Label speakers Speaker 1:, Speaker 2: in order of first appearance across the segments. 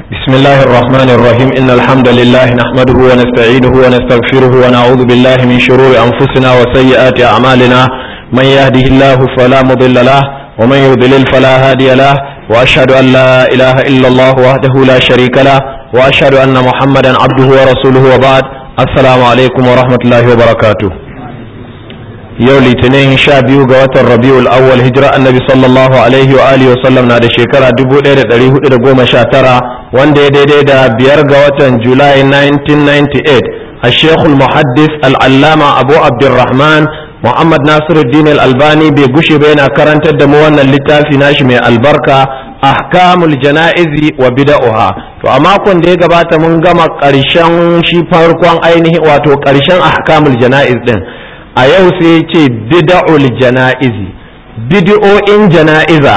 Speaker 1: بسم الله الرحمن الرحيم إن الحمد لله نحمده ونستعينه ونستغفره ونعوذ بالله من شرور أنفسنا وسيئات أعمالنا من يهده الله فلا مضل له ومن يضلل فلا هادي له وأشهد أن لا إله إلا الله وحده لا شريك له وأشهد أن محمدا عبده ورسوله وبعد السلام عليكم ورحمة الله وبركاته yau litinin sha biyu ga watan rabiul awwal hijira annabi sallallahu alaihi wa alihi wasallam na da shekara 1419 wanda ya daidai da biyar ga watan julai 1998 a shekul muhaddis al'allama abu abdurrahman muhammad nasiruddin al-albani bai gushe ba yana karantar da mu wannan littafi nashi mai albarka ahkamul jana'izi wa bida'uha to a makon da ya gabata mun gama karshen shi farkon ainihi wato karshen ahkamul jana'iz din a yau sai ce bida'ul jana'izi bid'o'in jana'iza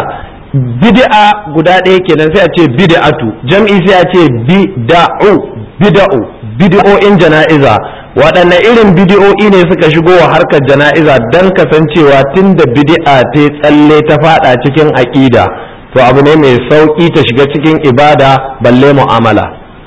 Speaker 1: bid'a guda ɗaya kenan sai a ce bid'atu jam'i sai a ce bida'u bida'u bid'o'in jana'iza waɗanne irin bid'o'i ne suka shigo wa harkar jana'iza don kasancewa tun da bid'a ta tsalle ta fada cikin aƙida to abu ne mai sauƙi ta shiga cikin ibada balle mu'amala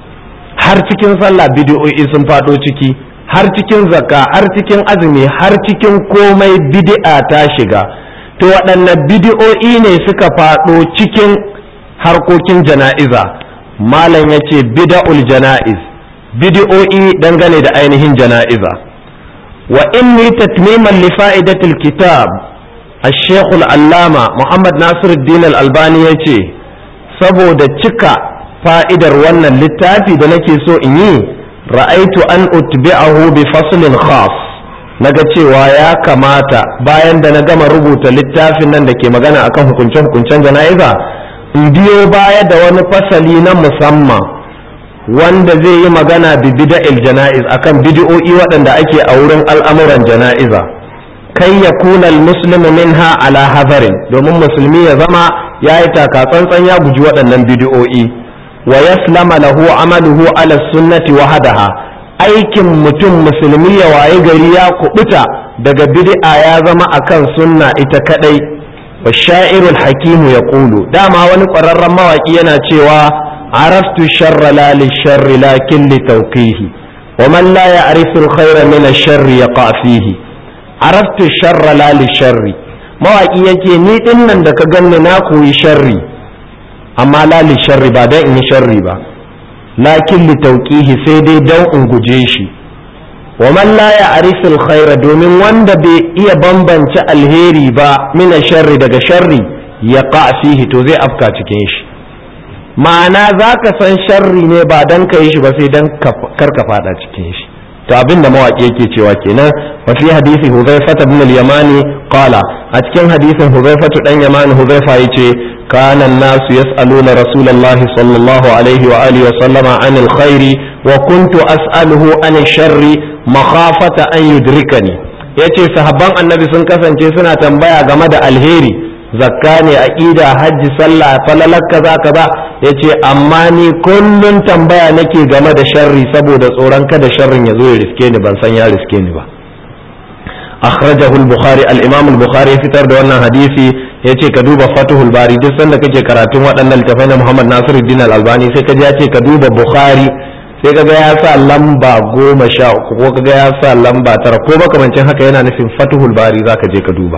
Speaker 1: har cikin sallah bid'o'i sun faɗo ciki har cikin zakka har cikin azumi har cikin komai bid'a ta shiga to waɗanne bid'o'i ne suka faɗo cikin harkokin jana'iza malam ya ce bida'ul jana'iz bid'o'i dangane da ainihin jana'iza wa inni tatmiman li fa'idatil kitab الشيخ العلامة محمد ناصر الدين الألباني يتي saboda cika fa'idar wannan littafi da nake so in yi ra'aitu an utbi'ahu bi faslin khas naga cewa ya kamata bayan da na gama rubuta littafin nan da ke magana akan hukunce-hukuncen jana'iza in biyo baya da wani fasali na musamman wanda zai yi magana bi bida'il jana'iz akan bid'o'i waɗanda ake a wurin al'amuran jana'iza kai ya kuna muslimu minha ala hazarin domin musulmi ya zama ya yi taka tsantsan ya guji waɗannan bid'o'i wa yaslama lahu amaluhu ala sunnati wahadaha aikin mutum musulmi ya waye gari ya kubuta daga bid'a ya zama akan sunna ita kadai wa sha'irul hakimu ya kulu dama wani ƙwararren mawaki yana cewa araftu sharra la li sharri lakin li tawqihi wa man la ya'rifu al-khayra min ash-sharri yaqa fihi araftu sharra la li sharri mawaki yake ni dinnan da ka ganni na koyi sharri amma la li sharri ba dan in yi sharri ba lakin li tauqihi sai dai dan in guje shi wa man la ya'rifu al domin wanda bai iya bambance alheri ba min sharri daga sharri ya fihi to zai afka cikin shi ma'ana zaka san sharri ne ba dan ka yi shi ba sai dan kar ka fada cikin shi to abin da mawaki yake cewa kenan wa fi hadisi Hudhayfa ibn al-Yamani qala a cikin hadisin Hudhayfa dan Yamani Hudhayfa yace kana an-nasu yas'aluna Rasulullah sallallahu alaihi wa alihi wa sallama an al-khair wa kuntu as'aluhu an ash-sharri makhafata an yudrikani yace sahabban annabi sun kasance suna tambaya game da alheri zakka ne aqida hajji sallah falalak kaza kaza yace amma ni kullun tambaya nake game da sharri saboda tsoron kada sharrin ya zo ya riske ni ban san ya riske ni ba akhrajahu al-bukhari al-imam al-bukhari fitar da wannan hadisi yace ka duba fatuhul bari duk sanda kake karatun waɗannan littafai na Muhammad Nasiruddin al-Albani sai ka ji yace ka duba bukhari sai kaga ya sa lamba goma sha uku ko kaga ya sa lamba tara ko makamancin haka yana nufin fatuhul bari zaka je ka duba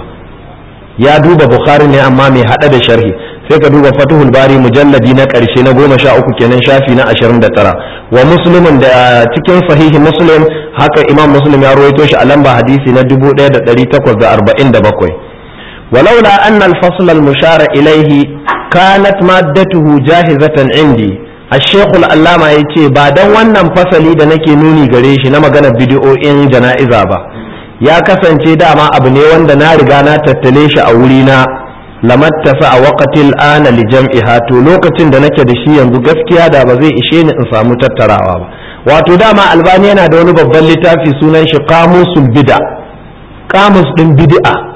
Speaker 1: ya duba bukhari ne amma mai hada da sharhi sai ka duba fatuhul bari mujalladi na karshe na goma sha uku kenan shafi na ashirin da tara wa muslimin da cikin sahihi muslim haka imam muslim ya ruwaito shi a lamba hadisi na dubu ɗaya da ɗari takwas da arba'in da bakwai ولولا أن الفصل المشار إليه كانت مادته جاهزة عندي الشيخ الألامة يتي بعد wannan fasali da nake nuni gare shi na maganar bidiyo'in jana'iza ba ya kasance dama abu ne wanda na riga na tattale shi a wurina lamattasa a waqatil ana li jam'iha to lokacin da nake da shi yanzu gaskiya da ba zai ishe ni in samu tattarawa ba wato dama albani yana da wani babban littafi sunan shi qamusul bid'a qamus din bid'a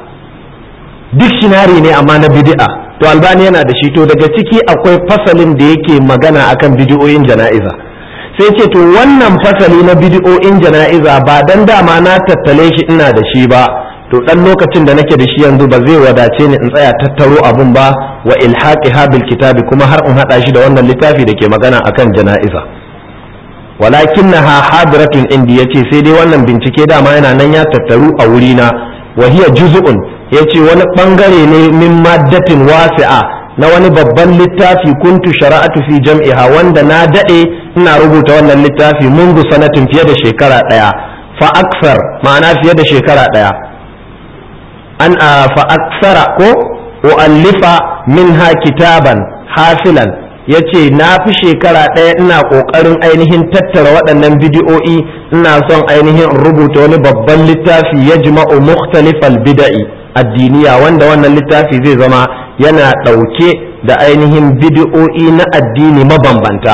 Speaker 1: dictionary ne amma na bid'a to albani yana da shi to daga ciki akwai fasalin da yake magana akan bid'o'in jana'iza sai ce to wannan fasali na bid'o'in jana'iza ba dan dama na tattale shi ina da shi ba to dan lokacin da nake da shi yanzu ba zai wadace ni in tsaya tattaro abun ba wa ilhaqiha bil kitabi kuma har in hada shi da wannan littafi da ke magana akan jana'iza walakinnaha hadiratun indi yace sai dai wannan bincike dama yana nan ya tattaru a wurina wa hiya juz'un yace wani bangare ne min maddatin wasi'a na wani babban littafi kuntu shara'atu fi jam'iha wanda na dade ina rubuta wannan littafi mungu sanatin fiye da shekara daya fa aksar ma'ana fiye da shekara daya an fa aksara ko u'allifa minha kitaban hasilan yace na fi shekara ɗaya ina ƙoƙarin ainihin tattara waɗannan bidiyo'i ina son ainihin rubuta wani babban littafi ya jima'u mukhtalifal bida'i addiniya wanda wannan littafi zai zama yana ɗauke da ainihin bidiyo'i na addini mabambanta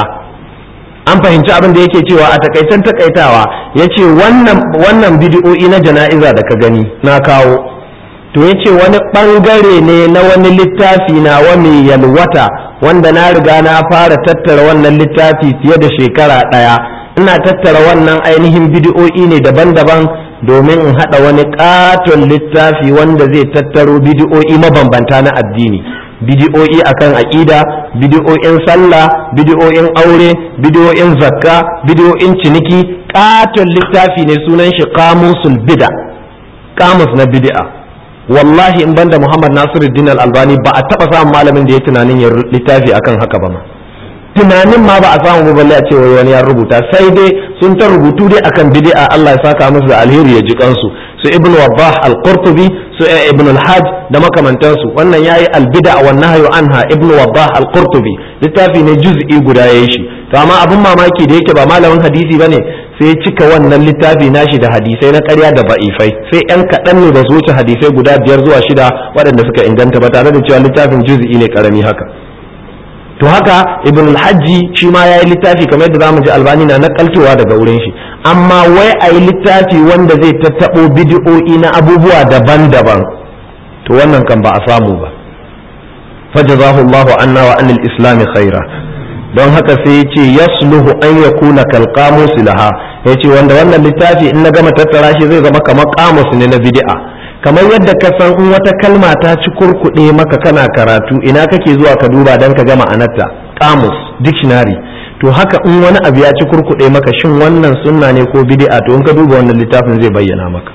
Speaker 1: an fahimci abin da yake cewa a takaitan takaitawa yace wannan wannan bidiyo'i na jana'iza da ka gani na kawo to ya ce wani ɓangare ne na wani littafi na mai yalwata wanda na riga na fara tattara wannan littafi fiye da shekara ɗaya ina tattara wannan ainihin bidiyo'i ne daban-daban domin in haɗa wani ƙaton littafi wanda zai tattaro bidiyo'i mabambanta na addini bidiyo'i akan aƙida bidiyo'in sallah bidiyo'in aure bidiyo'in zakka bidiyo'in ciniki ƙaton littafi ne sunan shi kamusul bida kamus na bid'a wallahi in banda Muhammad Nasiruddin Al-Albani ba a taba samun malamin da ya tunanin ya littafi akan haka ba ma tunanin ma ba a samu ba balle a ce wani ya rubuta sai dai sun ta rubutu dai akan bid'a Allah ya saka musu da alheri ya ji kansu su Ibn Wabbah Al-Qurtubi su Ibn Al-Hajj da makamantansu wannan yayi al-bid'a wa nahyu anha Ibn Wabbah Al-Qurtubi littafi ne juz'i guda yayi shi to amma abin mamaki da yake ba malamin hadisi bane sai cika wannan littafi nashi da hadisai na ƙarya da ba'ifai sai yan kaɗan ne ba su wuce hadisai guda biyar zuwa shida waɗanda suka inganta ba tare da cewa littafin juz'i ne ƙarami haka to haka ibn al-hajji shi ma yayi littafi kamar yadda zamu ji albani na nakaltowa daga wurin shi amma wai a yi littafi wanda zai tattaɓo bidi'o'i na abubuwa daban-daban to wannan kan ba a samu ba fajazahu Allahu anna wa anil islami khaira don haka sai ya ce yasluhu an ya kuna kalkamus laha ya ce wanda wannan littafi in na gama tattara shi zai zama kamar kamus ne na bid'a kamar yadda ka san in wata kalma ta ci kurkuɗe maka kana karatu ina kake zuwa ka duba don ka gama anarta kamus dictionary to haka in wani abu ya ci kurkuɗe maka shin wannan sunna ne ko bid'a to in ka duba wannan littafin zai bayyana maka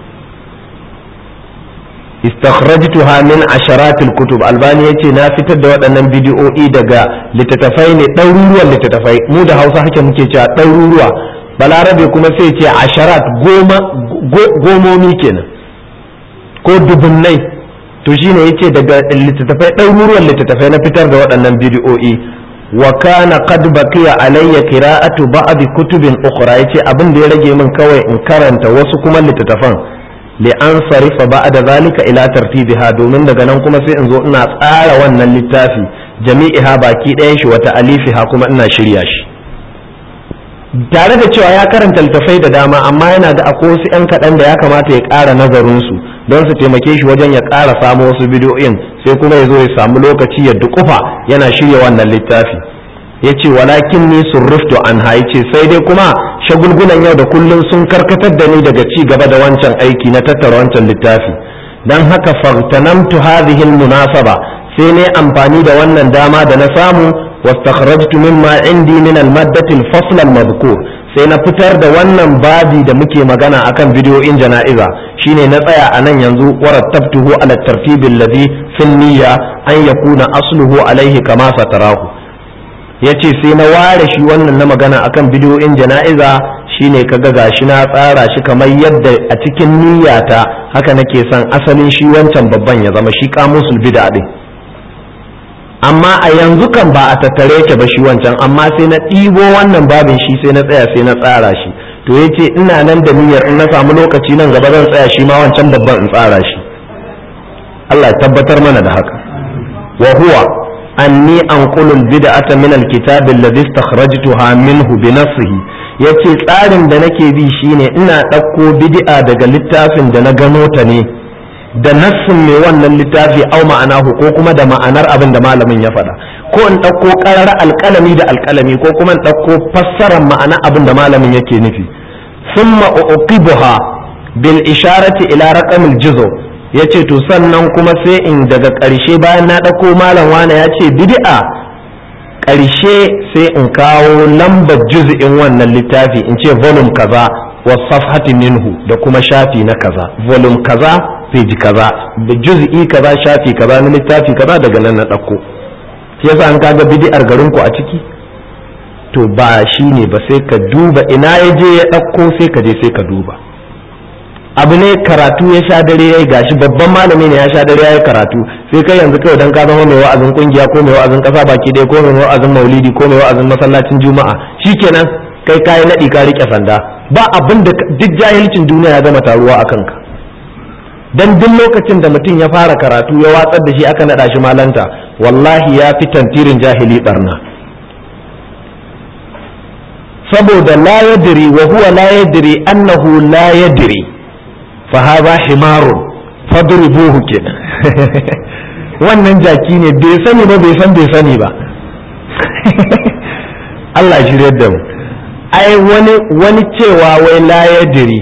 Speaker 1: istakhrajtuha min asharatil kutub albani yace na fitar da waɗannan bidiyo'i daga littattafai ne ɗaruruwan littattafai mu da hausa haka muke cewa ɗaruruwa balarabe kuma sai ce asharat goma gomomi kenan ko dubunnai to shine yace daga littattafai ɗaruruwan littattafai na fitar da waɗannan bidiyo'i wa kana qad baqiya alayya qira'atu ba'd kutubin ukhra yace abin da ya rage min kawai in karanta wasu kuma littattafan li'an sarifa ba da zalika ila tartibiha domin daga nan kuma sai in zo ina tsara wannan littafi jami'iha baki ɗayan shi wata alifiha kuma ina shirya shi tare da cewa ya karanta littafai da dama amma yana ga akwai wasu 'yan kaɗan da ya kamata ya ƙara nazarinsu don su taimake shi wajen ya ƙara samu wasu bidiyoyin sai kuma ya zo ya samu lokaci ya dukufa yana shirya wannan littafi ya ce walakin ni surruftu an ce sai dai kuma shagulgunan yau da kullum sun karkatar da ni daga ci gaba da wancan aiki na tattara wancan littafi don haka fartanamtu hadhihi munasaba sai ne amfani da wannan dama da na samu wastakhrajtu mimma indi min al-maddati al-fasl al-madhkur sai na fitar da wannan babi da muke magana akan bidiyoyin jana'iza shine na tsaya a nan yanzu warattabtuhu ala tartibi alladhi fil niyya an yakuna asluhu alaihi kama satarahu yace sai na ware shi wannan na magana akan bidiyoyin jana'iza shine kaga gashi na tsara shi kamar yadda a cikin niyyata haka nake son asalin shi wancan babban ya zama shi kamusul bid'a din amma a yanzu kan ba a tattare yake ba shi wancan amma sai na ɗibo wannan babin shi sai na tsaya sai na tsara shi to yace ina nan da niyyar in na samu lokaci nan gaba zan tsaya shi ma wancan babban in tsara shi Allah ya tabbatar mana da haka wa huwa anni anqulu al-bid'ata min al-kitab alladhi istakhrajtuha minhu bi nafsihi yace tsarin da nake bi shine ina ɗauko bid'a daga littafin da na gano ta ne da nassin mai wannan littafi au ma'anahu ko kuma da ma'anar abin da malamin ya faɗa ko in ɗauko ƙarar alƙalami da alƙalami ko kuma in ɗauko fassarar ma'ana abin da malamin yake nufi summa uqibuha bil isharati ila raqamil juzu ya ce to sannan kuma sai in daga ƙarshe bayan na ɗauko malam wane ya ce bid'a ƙarshe sai in kawo lambar juz'in wannan littafi in ce volume kaza wa safhati minhu da kuma shafi na kaza volume kaza page kaza da juz'i kaza shafi kaza na littafi kaza daga nan na ɗauko yasa an kaga bid'ar garinku a ciki to ba shi ne ba sai ka duba ina ya je ya ɗauko sai ka je sai ka duba abu ne karatu ya sha dare ya yi gashi babban malami ne ya sha dare ya yi karatu sai kai yanzu kawai dan ka zama mai wa'azin kungiya ko mai wa'azin kasa baki ɗaya ko mai wa'azin maulidi ko mai wa'azin masallacin juma'a shikenan kai kayi naɗi ka riƙe sanda ba abin da duk jahilcin duniya ya gama taruwa a kanka dan duk lokacin da mutum ya fara karatu ya watsar da shi aka naɗa shi malanta wallahi ya fi tantirin jahili barna saboda la yadri wa huwa la yadri annahu la yadri fa hadha himarun fadribuhu kenan wannan jaki ne bai sani ba bai san bai sani ba Allah ya shirye da mu ai wani wani cewa wai la yadri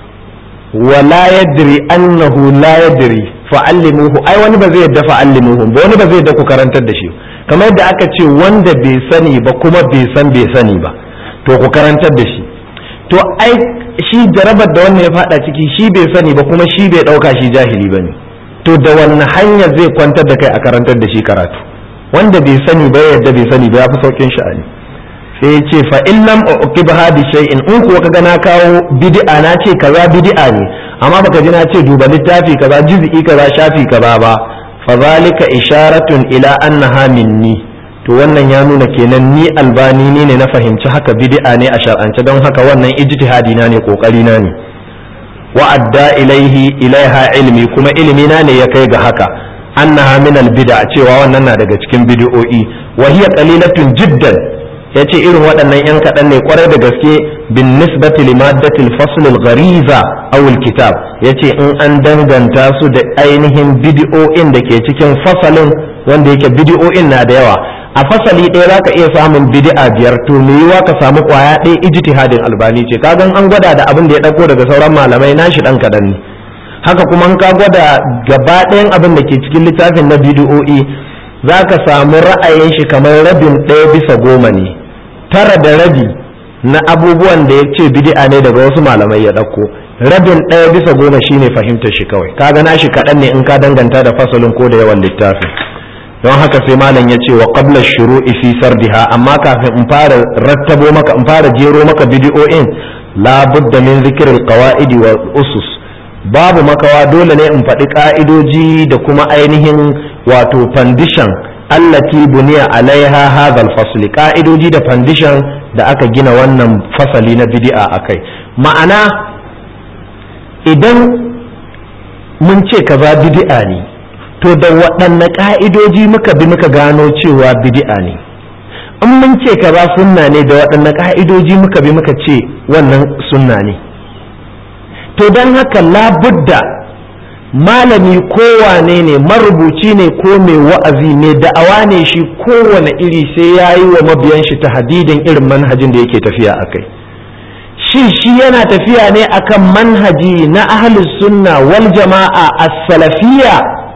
Speaker 1: wa la yadri annahu la yadri fa'allimuhu ai wani ba zai yadda fa'allimuhu ba wani ba zai yadda ku karantar da shi kamar yadda aka ce wanda bai sani ba kuma bai san bai sani ba to ku karantar da shi to ai shi jarabar da wannan ya fada ciki shi bai sani ba kuma shi bai dauka shi jahili ba ne to da wannan hanya zai kwantar da kai a karantar da shi karatu wanda bai sani ba yadda bai sani ba ya fi saukin sha'ani sai ya ce fa in lam uqibha bi shay'in in kuwa kaga na kawo bid'a na ce kaza bid'a ne amma baka ji na ce duba littafi kaza juz'i kaza shafi kaza ba fa zalika isharatun ila annaha minni to wannan ya nuna kenan ni albani ne ne na fahimci haka bid'a ne a shar'ance don haka wannan ijtihadi na ne kokari na ne wa adda ilaihi ilaiha ilmi kuma ilmi na ne ya kai ga haka annaha min albid'a cewa wannan na daga cikin bid'o'i wa hiya qalilatun jiddan yace irin waɗannan yan kaɗan ne kwarai da gaske bin nisbati li maddatil fasl al ghariza aw al kitab yace in an danganta su da ainihin bid'o'in da ke cikin fasalin wanda yake bid'o'in na da yawa a fasali ɗaya za ka iya samun bid'a biyar to me yiwa ka samu kwaya ɗaya ijtihadin albani ce kagan an gwada da abin da ya ɗauko daga sauran malamai nashi ɗan kaɗan ne haka kuma ka gwada gaba ɗayan abin da ke cikin littafin na bid'o'i za ka samu ra'ayin shi kamar rabin ɗaya bisa goma ne tara da rabi na abubuwan da ya ce bid'a ne daga wasu malamai ya ɗauko rabin ɗaya bisa goma shine fahimtar shi kawai kaga nashi kaɗan ne in ka danganta da fasalin ko da yawan littafin don haka sai malam ya ce wa qabla shuru'i fi sardiha amma kafin in fara rattabo maka in fara jero maka bidiyo'in la budda min zikril qawaidi wa usus babu makawa dole ne in faɗi ka'idoji da kuma ainihin wato foundation allati buniya alaiha hadha fasli ka'idoji da foundation da aka gina wannan fasali na bid'a akai ma'ana idan mun ce kaza bid'a ne to da waɗanne ƙa'idoji muka bi muka gano cewa bid'a ne in mun ce kaza sunna ne da waɗanne ƙa'idoji muka bi muka ce wannan sunna ne to don haka labudda malami kowane ne marubuci ne ko mai wa'azi ne da'awa ne shi kowane iri sai ya yi wa mabiyan shi ta hadidin irin manhajin da yake tafiya a kai shi shi yana tafiya ne akan manhaji na ahlus sunna wal jama'a as-salafiyya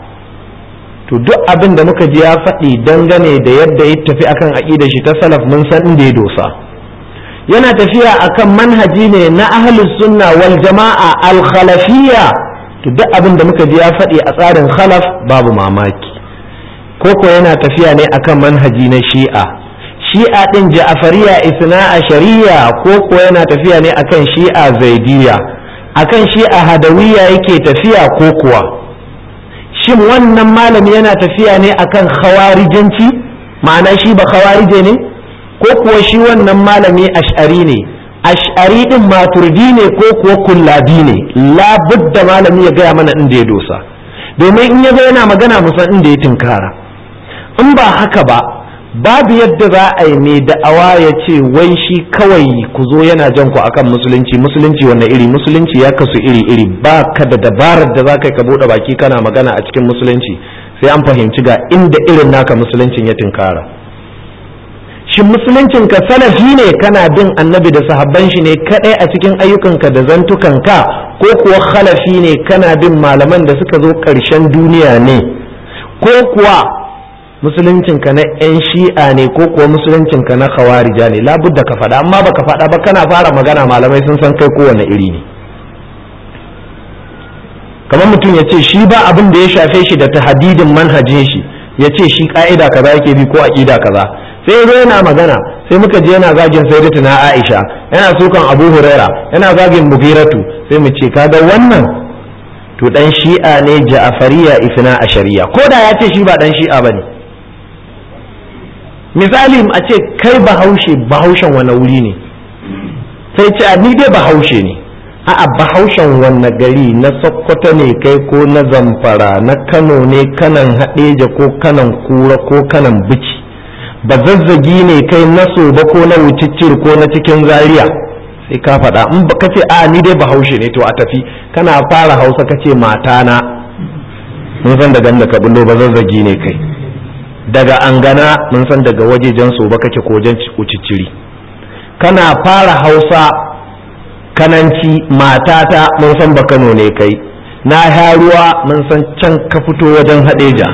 Speaker 1: to duk abin da muka ji ya faɗi dangane da yadda ya tafi akan aƙidar shi ta salaf mun san inda ya dosa yana tafiya akan manhaji ne na ahlus sunna wal jama'a al khalafiyya to duk abin da muka ji ya faɗi a tsarin khalaf babu mamaki koko yana tafiya ne akan manhaji na shi'a shi'a din ja'afariya isna a shari'a koko yana tafiya ne akan shi'a zaidiya akan shi'a hadawiyya yake tafiya ko kuwa shin wannan malami yana tafiya ne akan khawarijanci ma'ana shi ba khawarije ne ko kuwa shi wannan malami ash'ari ne ash'ari din maturdi ne ko kuwa kullabi ne labudda malami ya gaya mana inda ya dosa domin in ya zo yana magana musan inda ya tinkara in ba haka ba babu yadda za a yi mai da'awa ya ce wai shi kawai ku zo yana jan ku akan musulunci musulunci wanne iri musulunci ya kasu iri iri ba ka da dabarar da za ka ka buɗe baki kana magana a cikin musulunci sai an fahimci ga inda irin naka musuluncin ya tinkara shin musuluncin ka salafi ne kana bin annabi da sahabban shi ne kadai a cikin ayyukanka da zantukanka ko kuwa khalafi ne kana bin malaman da suka zo ƙarshen duniya ne ko kuwa musuluncinka na 'yan shi'a ne ko kuwa musuluncinka na khawarija ne labudda ka faɗa amma baka faɗa ba kana fara magana malamai sun san kai kowane iri ne kamar mutum ya ce shi ba abin da ya shafe shi da tahadidin manhajin shi ya ce shi ka'ida kaza yake bi ko aqida kaza sai zo yana magana sai muka je yana zagin sayyidatuna Aisha yana sukan Abu Huraira yana zagin Mughiratu sai mu ce kaga wannan to dan shi'a ne Ja'fariya ifna ashariya ko da ya ce shi ba dan shi'a bane misali a ce kai bahaushe bahaushen wani wuri ne sai ce ni dai bahaushe ne a'a bahaushen wanne gari na sokoto ne kai ko na zamfara na kano ne kanan haɗeja ko kanan kura ko kanan bici ba zazzagi ne kai na soba ko na wuciccir ko na cikin zaria sai ka faɗa in ba ka ce a ni dai bahaushe ne to a tafi kana fara hausa ka ce matana mun san daga da ka bullo ba zazzagi ne kai daga angana mun san daga wajejen soba kake ko wajen wucicciri kana fara hausa kananci matata mun san ba kano ne kai na ruwa mun san can ka fito wajen hadeja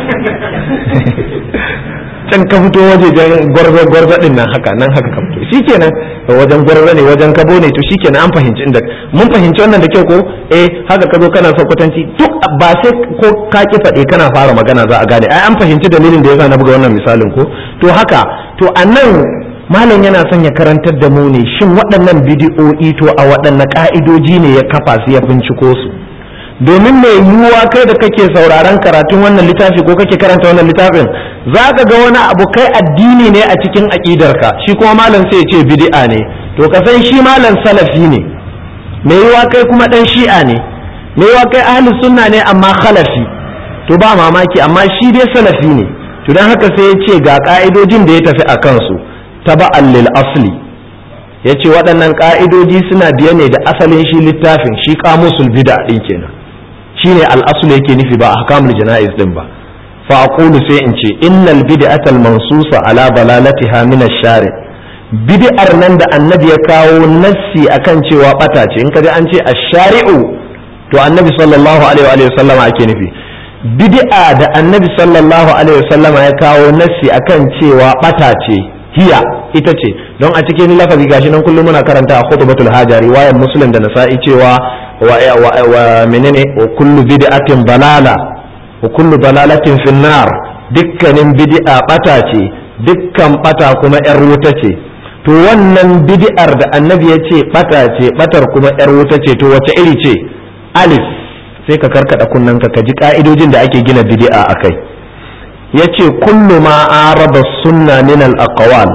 Speaker 1: can ka fito wajen gwarza gwarza din nan haka nan haka ka fito shikenan wajen gwarza ne wajen kabo ne to shikenan an fahimci inda mun fahimci wannan da kyau ko eh haka ka zo kana sakwatanci duk ba sai ko ka ki faɗe kana fara magana za a gane ai an fahimci dalilin da yasa na buga wannan misalin ko to haka to anan malam yana son ya karantar da mu ne shin waɗannan bidiyo'i to a waɗanne ƙa'idoji ne ya kafa su ya binciko su domin mai yiwuwa kai da kake sauraron karatun wannan littafi ko kake karanta wannan littafin za ka ga wani abu kai addini ne a cikin aƙidarka shi kuma malam sai ya ce bid'a ne to ka san shi malam salafi ne mai yiwuwa kai kuma ɗan shi'a ne mai yiwuwa kai ahli sunna ne amma khalafi to ba mamaki amma shi dai salafi ne to don haka sai ya ce ga ƙa'idojin da ya tafi a kansu taba'an lil asli ya ce waɗannan ƙa'idoji suna biye ne da asalin shi littafin shi kamusul bida ɗin kenan shi ne al'asulu yake nufi ba a hakamul jana'iz ɗin ba fa aqulu sai in ce innal bid'atal mansusa ala dalalatiha min ash-shari bid'ar nan da annabi ya kawo nassi akan cewa bata ce in ka ji an ce ash-shari'u to annabi sallallahu alaihi wa sallama ake nufi bid'a da annabi sallallahu alaihi wa sallama ya kawo nassi akan cewa bata ce hiya ita ce don a cikin lafazi gashi nan kullum muna karanta a khutbatul haja riwayar muslim da nasa'i cewa wa, wa, wa menene wa kullu bid'atin balala wa kullu balalatin finnar dukkanin bid'a bata ce dukkan bata kuma yar wuta ce to wannan bid'ar da annabi ya ce bata ce batar kuma yar wuta ce to wace iri ce alif sai ka karkada kunnanka ka ji ka'idojin da ake gina bid'a akai yace kullu ma araba sunna min al aqwal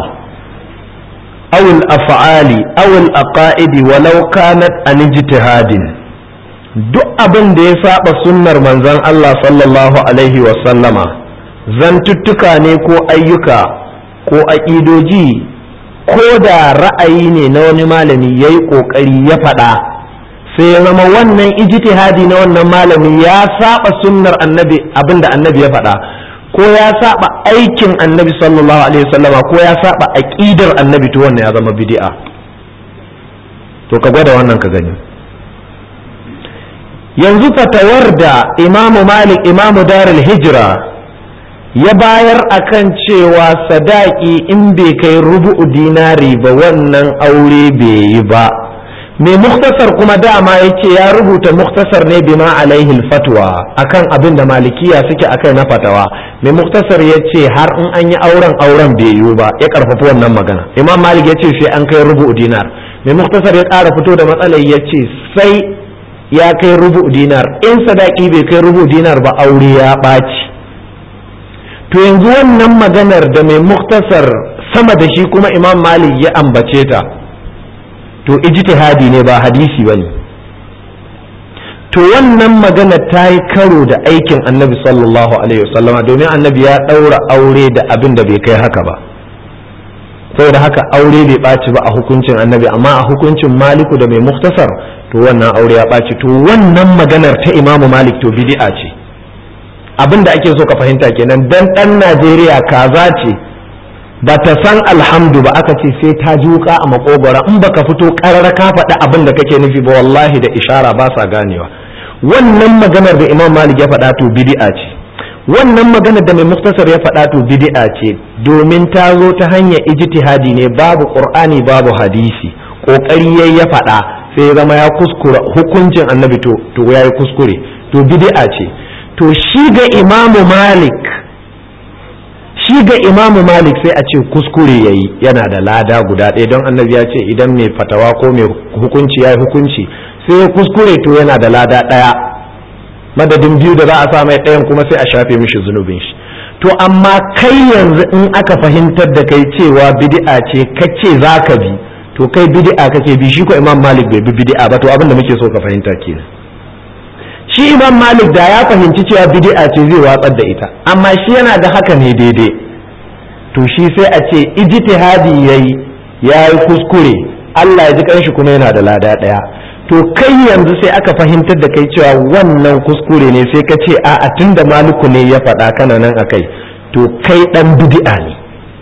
Speaker 1: aw al af'ali aw al aqaid walau kanat an ijtihadin duk abin da ya saba sunnar manzon Allah sallallahu alaihi wa sallama zantuttuka ne ko ayyuka ko aƙidoji ko da ra'ayi ne na wani malami yayi kokari ya faɗa sai ya zama wannan ijtihadi na wannan malami ya saba sunnar annabi abinda annabi ya faɗa ko ya saba aikin annabi sallallahu alaihi wasallama ko ya saba aqidar annabi to wannan ya zama bid'a to ka gwada wannan ka gani yanzu fatawar da imamu malik imamu darul hijra ya bayar akan cewa sadaki in bai kai rubu'u dinari ba wannan aure bai yi ba mai muktasar kuma dama ya ce ya rubuta muktasar ne bima alaihi fatwa akan abin da malikiya suke akai na fatawa mai muktasar ya ce har in an yi auren auren bai yiwu ba ya karfafi wannan magana imam malik ya ce sai an kai rubu dinar mai muktasar ya ƙara fito da matsalar ya ce sai ya kai rubu dinar in sadaki bai kai rubu dinar ba aure ya ɓaci to yanzu wannan maganar da mai muktasar sama da shi kuma imam malik ya ambace ta to ijtihadi ne ba hadisi ba ne to wannan magana ta yi karo da aikin annabi sallallahu alaihi wasallama domin annabi ya ɗaura aure da abin da bai kai haka ba saboda haka aure bai ɓaci ba a hukuncin annabi amma a hukuncin maliku da mai muktasar to wannan aure ya ɓaci to wannan maganar ta imamu malik to bid'a ce abin da ake so ka fahimta kenan dan ɗan najeriya kaza ce ba ta san alhamdu ba aka ce sai ta ji wuka a makogora in baka fito karara ka faɗi abin da kake nufi ba wallahi da ishara ba sa ganewa wannan maganar da imam malik ya faɗa to bid'a ce wannan maganar da mai muktasar ya faɗa to bid'a ce domin ta zo ta hanyar ijtihadi ne babu qur'ani babu hadisi kokari yayi ya faɗa sai zama ya kuskura hukuncin annabi to to yayi kuskure to bid'a ce to shi ga imamu malik shi ga imamu malik sai a ce kuskure yayi yana da lada guda ɗaya don annabi ya ce idan mai fatawa ko mai hukunci ya yi hukunci sai ya kuskure to yana da lada ɗaya madadin biyu da za a sa mai ɗayan kuma sai a shafe mishi zunubin shi to amma kai yanzu in aka fahimtar da kai cewa bid'a ce kace za ka bi to kai bid'a kake bi shi ko imam malik bai bi bid'a ba to abin da muke so ka fahimta kenan shi imam malik da ya fahimci cewa bid'a ce zai watsar da ita amma shi yana da haka ne daidai to shi sai a ce ijtihadi yayi yayi kuskure Allah ya ji kanshi kuma yana da lada daya to kai yanzu sai aka fahimtar da kai cewa wannan kuskure ne sai ka ce a a tunda maliku ne ya faɗa kana nan akai to kai dan bid'a ne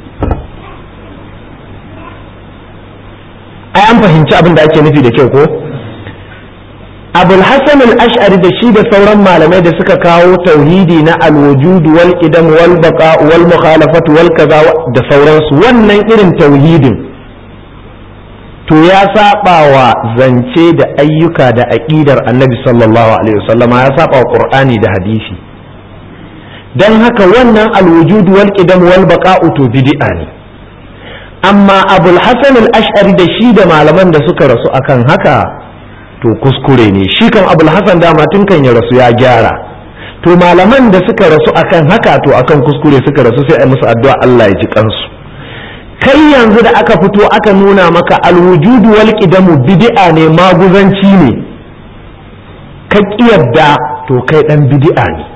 Speaker 1: ai an fahimci abin da ake nufi da kyau ko abul hasan al-ash'ari da shi da sauran malamai da suka kawo tauhidi na al-wujud wal qidam wal baqa wal mukhalafat wal kaza da sauransu wannan irin tauhidin to ya saba wa zance da ayyuka da aqidar annabi sallallahu alaihi wasallam ya saba wa qur'ani da hadisi dan haka wannan al-wujud wal qidam wal baqa to bid'a ne amma abul hasan al-ash'ari da shi da malaman da suka rasu akan haka to kuskure ne shi kan abul hasan dama tun kan ya rasu ya gyara to malaman da suka rasu akan haka to akan kuskure suka rasu sai a musu addu'a Allah ya ji kansu kai yanzu da aka fito aka nuna maka alwujudu wal qidamu bid'a ne maguzanci ne ka kiyarda to kai dan bid'a ne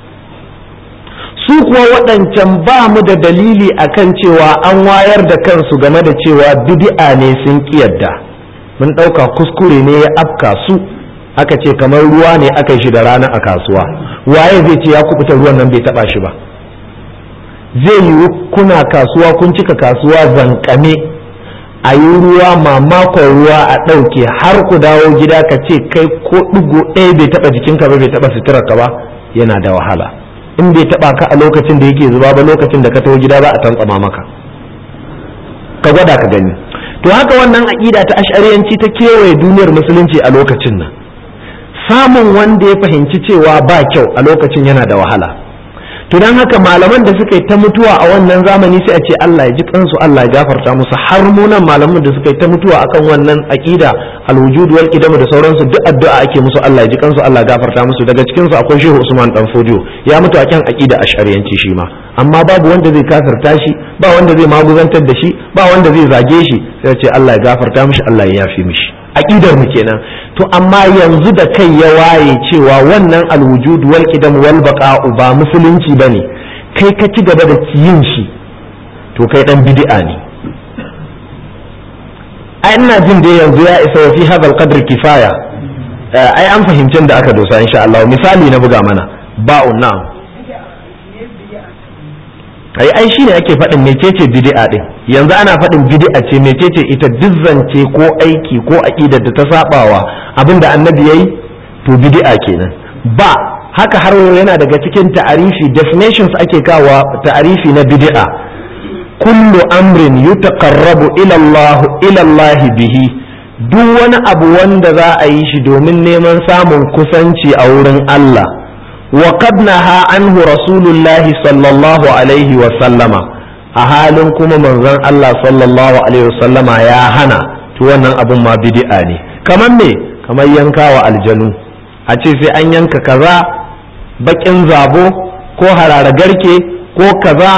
Speaker 1: su kuwa waɗancan ba mu da dalili akan cewa an wayar da kansu game da cewa bid'a ne sun kiyarda mun ɗauka kuskure ne ya afka su aka ce kamar ruwa ne aka shi da rana a kasuwa waye zai ce ya kubuta ruwan nan bai taba shi ba zai yiwu kuna kasuwa kun cika kasuwa zankame a yi ruwa mamakon ruwa a ɗauke har ku dawo gida ka ce kai ko ɗigo ɗaya bai taɓa jikinka ba bai taɓa suturarka ba yana da wahala in bai taɓa ka a lokacin da yake zuba ba lokacin da ka taho gida ba a tantsama maka ka gwada ka gani to haka wannan aƙida ta ash'ariyanci ta kewaye duniyar musulunci a lokacin nan samun wanda ya fahimci cewa ba kyau a lokacin yana da wahala to don haka malaman da suka yi ta mutuwa a wannan zamani sai a ce Allah ya ji kansu Allah ya gafarta musu har munan malaman da suka yi ta mutuwa akan wannan aqida alwujud wal qidam da sauransu duk addu'a ake musu Allah ya ji kansu Allah ya gafarta musu daga cikin su akwai Shehu Usman dan Fodio ya mutu akan aqida ash'ariyanci shi ma amma babu wanda zai kafirta shi ba wanda zai maguzantar da shi ba wanda zai zage shi sai ce Allah ya gafarta mishi Allah ya yafi mishi aqidar mu kenan to amma yanzu da kai ya waye cewa wannan alwujud wal qidam wal baqa'u ba musulunci bane kai ka ci gaba da yin shi to kai dan bid'a ne ai ina jin da yanzu ya isa wa fi hadha qadr kifaya ai an fahimcin da aka dosa insha Allah misali na buga mana ba'un na'am ai ai shine ake faɗin mecece bid'a din yanzu ana faɗin bid'a ce mecece ita dizzance ko aiki ko aqidar da ta sabawa abinda annabi yayi to bid'a kenan ba haka har yana daga cikin ta'arifi definitions ake kawa ta'arifi na bid'a kullu amrin yutaqarrabu ila Allah ila Allah bihi duk wani abu wanda za a yi shi domin neman samun kusanci a wurin Allah وقد نهى عنه رسول الله صلى الله عليه وسلم a halin kuma manzon Allah sallallahu alaihi wasallama ya hana to wannan abun ma bid'a ne kamar me kamar yankawa aljanu a ce sai an yanka kaza bakin zabo ko harara garke ko kaza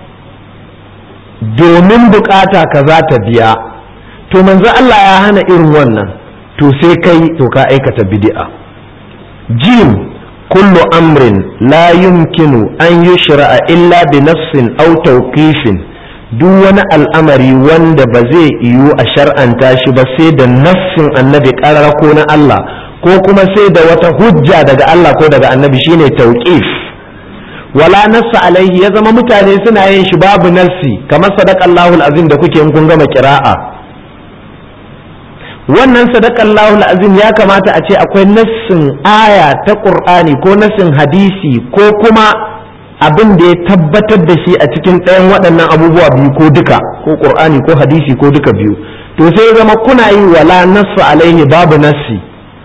Speaker 1: domin bukata kaza ta biya to manzon Allah ya hana irin wannan to sai kai to ka aikata bid'a jim كل أمر لا يمكن أن يشرع إلا بنفس أو توقيف duk wani al'amari wanda ba zai yiwu a shar'anta shi ba sai da nassin annabi ƙarar ko na Allah ko kuma sai da wata hujja daga Allah ko daga annabi shine tauqif wala nassa alaihi ya zama mutane suna yin shi babu nassi kamar sadaqallahu azim da kuke in kun gama kira'a wannan sadaqallahu azim ya kamata a ce akwai nassin aya ta qur'ani ko nassin hadisi ko kuma abin da ya tabbatar da shi a cikin ɗayan waɗannan abubuwa biyu ko duka ko qur'ani ko hadisi ko duka biyu to sai ya zama kuna yi wala nassa alaihi babu nassi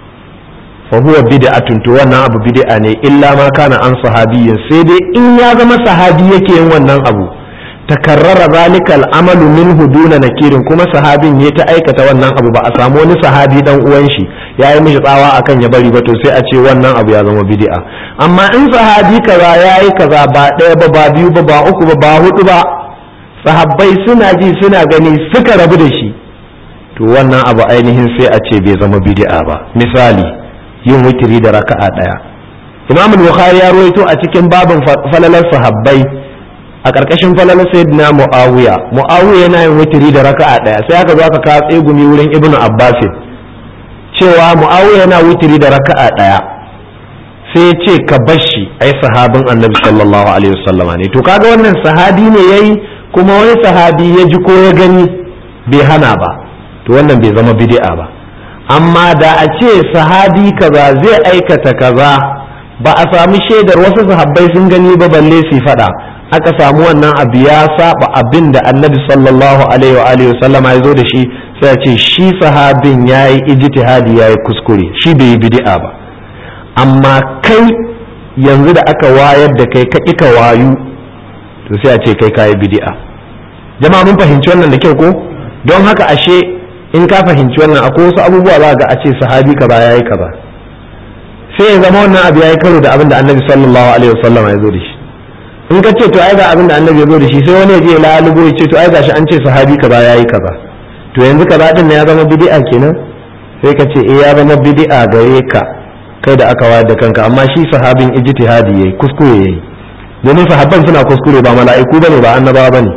Speaker 1: fa huwa bid'atun to wannan abu bid'a ne illa ma kana an sahabiyyin sai dai in ya zama sahabi yake yin wannan abu takarrara zalika al'amalu minhu duna nakirin kuma sahabin ya ta aikata wannan abu ba a samu wani sahabi dan uwan shi ya yi mishi tsawa akan ya bari ba to sai a ce wannan abu ya zama bid'a amma in sahabi kaza ya yi kaza ba ɗaya ba ba biyu ba ba uku ba ba hudu ba sahabbai suna ji suna gani suka rabu da shi to wannan abu ainihin sai a ce bai zama bid'a ba misali yin witiri da raka'a ɗaya imam bukhari ya ruwaito a cikin babin falalar sahabbai a ƙarƙashin falalar sayyidina muawiya muawiya yana yin witiri da raka'a ɗaya sai aka zo aka kawo tsegumi wurin ibnu abbas cewa muawiya yana witiri da raka'a ɗaya sai ya ce ka bashi ai sahabin annabi sallallahu alaihi wasallama ne to kaga wannan sahabi ne yayi kuma wani sahabi ya ji ko ya gani bai hana ba to wannan bai zama bid'a ba amma da a ce sahabi kaza zai aikata kaza ba a sami shaidar wasu sahabbai sun gani ba balle su faɗa aka samu wannan abu ya saba abin da annabi sallallahu alaihi wa alihi sallama ya zo da shi sai a ce shi sahabin ya yi ijtihadi ya yi kuskure shi bai yi bid'a ba amma kai yanzu da aka wayar da kai ka ka wayu to sai a ce kai ka yi bid'a jama'a mun fahimci wannan da kyau ko don haka ashe in ka fahimci wannan akwai wasu abubuwa za ga a ce sahabi ka ba yayi ka ba sai ya zama wannan abu yayi karo da abin da annabi sallallahu alaihi wasallam ya zo da shi in ka ce to ai ga abin da annabi ya zo da shi sai wani ya je lalubo ya ce to ai gashi an ce sahabi ka ba yayi ka ba to yanzu ka ba din ya zama bid'a kenan sai ka ce eh ya zama bid'a gare ka kai da aka wayar da kanka amma shi sahabin ijtihadi yayi kuskure yayi domin sahabban suna kuskure ba mala'iku bane ba annabawa bane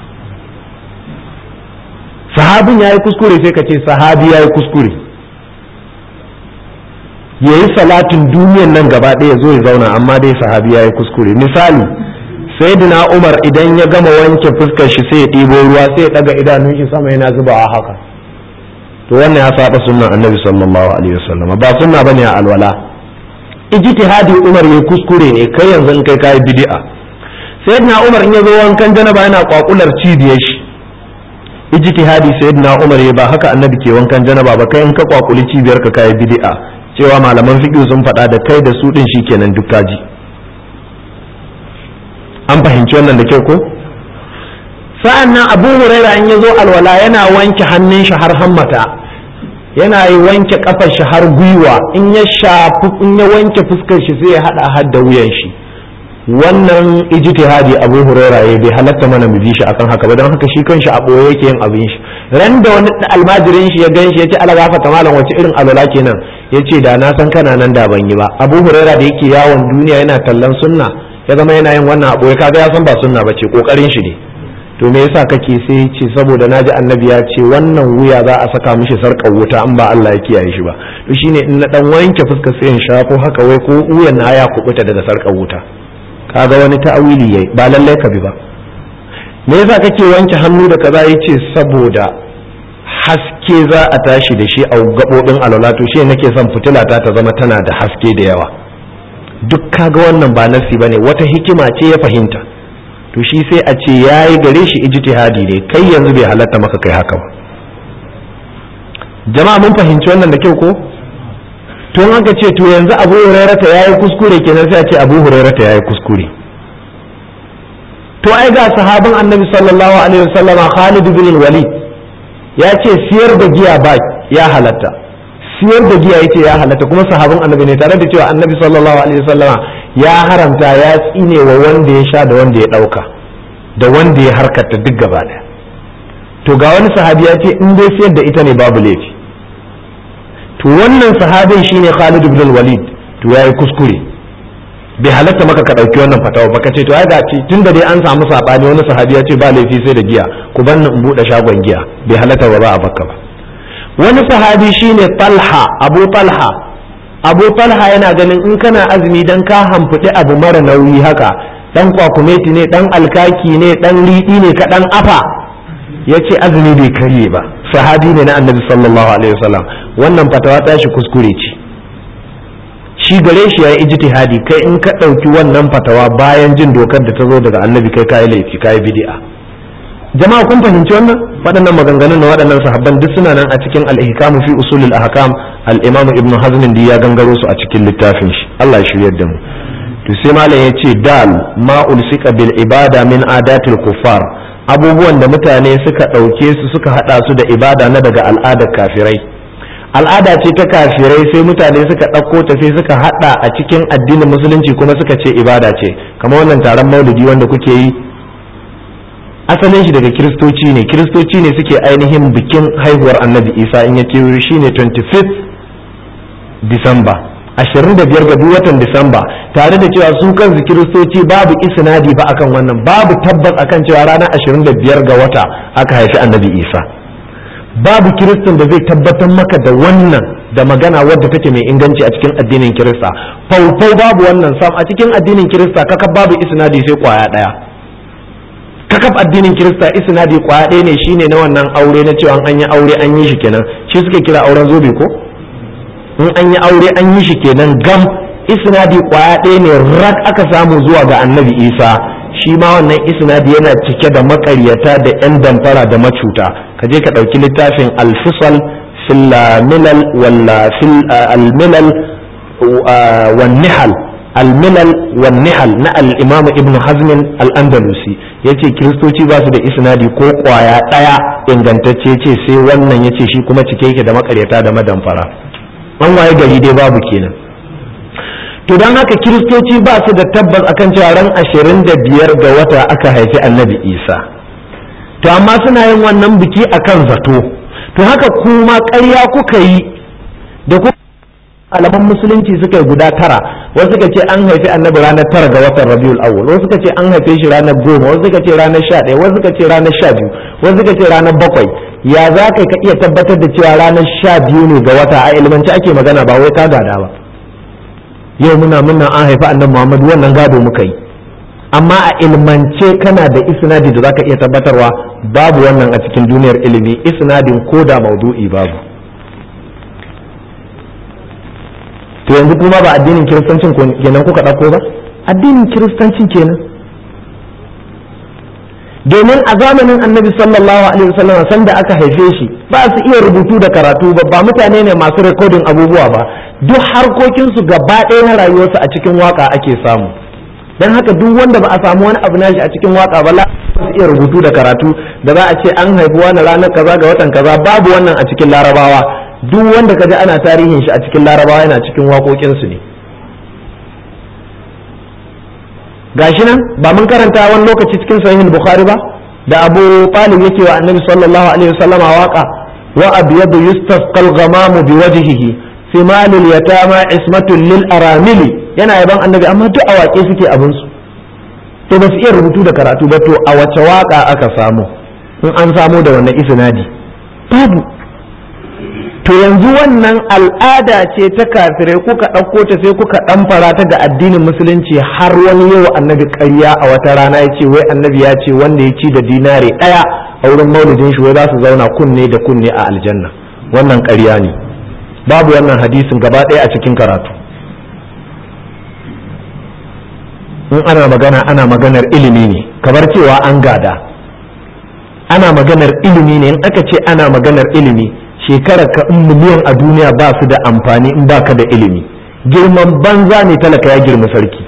Speaker 1: sahabin ya yi kuskure sai ka ce sahabi ya yi kuskure ya yi salatin duniyan nan gaba ɗaya zo ya zauna amma dai sahabi ya yi kuskure misali sayyidina umar idan ya gama wanke fuskar shi sai ya ɗibo ruwa sai ya ɗaga idanun shi sama yana zubawa haka to wannan ya saba sunnan annabi sallallahu alaihi wasallam ba sunna bane a alwala ijtihadi umar ya kuskure ne kai yanzu in kai kai bid'a sayyidina umar in ya zo wankan janaba yana kwakular cibiyar shi ijtihadi sayyidina umar ya ba haka annabi ke wankan janaba ba kai in ka kwakuli cibiyar ka kai bid'a cewa malaman fiqh sun faɗa da kai da su din shikenan duk kaji an fahimci wannan da kyau ko sa'an nan abu huraira in ya zo alwala yana wanke hannun shi har hammata yana yi wanke kafar shi har gwiwa in ya shafi in ya wanke fuskar shi sai ya hada har da wuyan shi wannan ijtihadi abu huraira ya bai halatta mana mu bi shi akan haka ba don haka shi kanshi a boye yake yin abin shi ran da wani almajirin shi ya gan shi ya ce ala gafa malam wace irin alwala kenan ya ce da na san kana nan da ban yi ba abu huraira da yake yawon duniya yana tallan sunna ya zama yana yin wannan a boye kaga ya san ba sunna ba ce kokarin shi ne to me yasa kake sai ce saboda naji annabi ya ce wannan wuya za a saka mishi sarkar wuta an ba Allah ya kiyaye shi ba to shine in na dan wanke fuskar sai in shafo haka wai ko wuyan na ya kubuta daga sarkar wuta kaga wani ta'awili yayi ba lallai ka bi ba me yasa kake wanke hannu da kaza yace saboda haske za a tashi da shi a gabobin alwala to shi nake son fitila ta ta zama tana da haske da yawa duk kaga wannan ba nasi bane wata hikima ce ya fahimta to shi sai a ce yayi gare shi ijtihadi ne kai yanzu bai halatta maka kai haka ba jama'a mun fahimci wannan da kyau ko to aka ce to yanzu abu hurairata ya yi kuskure kenan sai a ce abu hurairata ya yi kuskure to ai ga sahabin annabi sallallahu alaihi wasallam Khalid bin Walid ya ce siyar da giya ba ya halatta siyar da giya yace ya halatta kuma sahabin annabi ne tare da cewa annabi sallallahu alaihi wasallam ya haramta ya tsine wa wanda ya sha da wanda ya dauka da wanda ya harkata duk gaba daya to ga wani sahabi ya ce in dai siyar da ita ne babu laifi to wannan sahabin shine Khalid ibn Walid to yayi kuskure bai halatta maka ka dauki wannan fatawa baka ce to ai ga ce tunda dai an samu sabani wani sahabi ya ce ba laifi sai da giya ku banni in bude shagon giya bai halatta ba ba a bakka ba wani sahabi shine Talha Abu Talha Abu Talha yana ganin in kana azumi dan ka hamfuɗi abu mara nauyi haka dan kwakumeti ne dan alkaki ne dan riɗi ne ka dan afa ya ce azumi bai karye ba sahabi ne na annabi sallallahu alaihi wasallam wannan fatawa ta shi kuskure ce shi gare shi ya yi ijtihadi kai in ka ɗauki wannan fatawa bayan jin dokar da ta zo daga annabi kai kayi laifi kayi bid'a jama'a kun fahimci wannan waɗannan maganganun na waɗannan sahabban duk suna nan a cikin al-ihkamu fi usulil ahkam al-imam ibnu hazm ya gangaro su a cikin littafin shi Allah ya shiryar da mu to sai malam yace dal ma ulsika bil ibada min adatil kuffar abubuwan da mutane suka ɗauke su suka haɗa su da ibada na daga al'adar kafirai al'ada ce ta kafirai sai mutane suka ɗauko ta sai suka haɗa a cikin addinin musulunci kuma suka ce ibada ce kamar wannan taron maulidi wanda kuke yi asalin shi daga kiristoci ne kiristoci ne suke ainihin bikin haihuwar annabi isa in ya kewayo shi ne 25th disamba 25 ga duk watan disamba tare da cewa su kansu kiristoci babu isnadi ba akan wannan babu tabbas akan cewa ranar 25 ga wata aka haifi annabi isa babu kiristan da zai tabbatar maka da wannan da magana wadda take mai inganci a cikin addinin kirista faufau babu wannan sam a cikin addinin kirista kaka babu isnadi sai kwaya daya kakaf addinin kirista isnadi kwaya ɗaya ne shine na wannan aure na cewa an yi aure an yi shi kenan shi suke kira auren zobe ko in an yi aure an yi shi kenan gam isnadi kwaya ɗaya ne rak aka samu zuwa ga annabi isa shi ma wannan isnadi yana cike da makaryata da 'yan damfara da macuta ka je ka ɗauki littafin alfisal fil milal walla fil almilal wan nihal almilal wan nihal na al-imam ibn hazm al-andalusi yace kiristoci ba su da isnadi ko kwaya ɗaya ingantacce yace sai wannan yace shi kuma cike yake da makaryata da madamfara an waye gari dai babu kenan to don haka kiristoci ba su da tabbas akan cewa ran ashirin da biyar ga wata aka haifi annabi isa to amma suna yin wannan biki akan zato to haka kuma ƙarya kuka yi da ku alaman musulunci suka yi guda tara wasu suka ce an haifi annabi ranar tara ga watan rabiul awwal wasu suka ce an haife shi ranar goma wasu suka ce ranar sha ɗaya wasu suka ce ranar sha biyu wasu suka ce ranar bakwai ya za ka iya tabbatar da cewa ranar sha biyu ne ga wata a ilmanci ake magana ba wai ka gada ba yau muna muna an haifi annabi Muhammad wannan gado muka yi amma a ilmance kana da isnadi da zaka iya tabbatarwa babu wannan a cikin duniyar ilimi isnadin ko da maudu'i babu to yanzu kuma ba addinin kiristancin kenan kuka ɗauko ba addinin kiristancin kenan domin a zamanin annabi sallallahu alaihi wasallam sanda aka haife shi ba su iya rubutu da karatu ba ba mutane ne masu rikodin abubuwa ba duk harkokinsu gaba ɗaya na rayuwarsu a cikin waka ake samu don haka duk wanda ba a samu wani abu nashi a cikin waka ba la su iya rubutu da karatu da za a ce an haifi wani ranar kaza ga watan kaza babu wannan a cikin larabawa duk wanda kaji ana tarihin shi a cikin larabawa yana cikin waƙoƙinsu ne gashi nan ba mun karanta wani lokaci cikin sahihul bukhari ba da abu talib yake wa annabi sallallahu alaihi wasallama waka wa abyadu yustasqal ghamamu biwajhihi simalul yatama ismatun lil aramili yana yaban annabi amma duk a waƙe suke abin su to ba su iya rubutu da karatu ba to a wace waka aka samu in an samu da wannan isnadi babu to yanzu wannan al'ada ce ta kafirai kuka ɗauko ta sai kuka ɗamfara ta ga addinin musulunci har wani yau annabi ƙarya a wata rana ya ce wai annabi ya ce wanda ya ci da dinare ɗaya a wurin maulidin shi wai za su zauna kunne da kunne a aljanna wannan ƙarya ne babu wannan hadisin gaba ɗaya a cikin karatu in ana magana ana maganar ilimi ne kamar cewa an gada ana maganar ilimi ne in aka ce ana maganar ilimi shekarar ka in miliyan a duniya ba su da amfani in baka da ilimi girman banza ne talaka ya girma sarki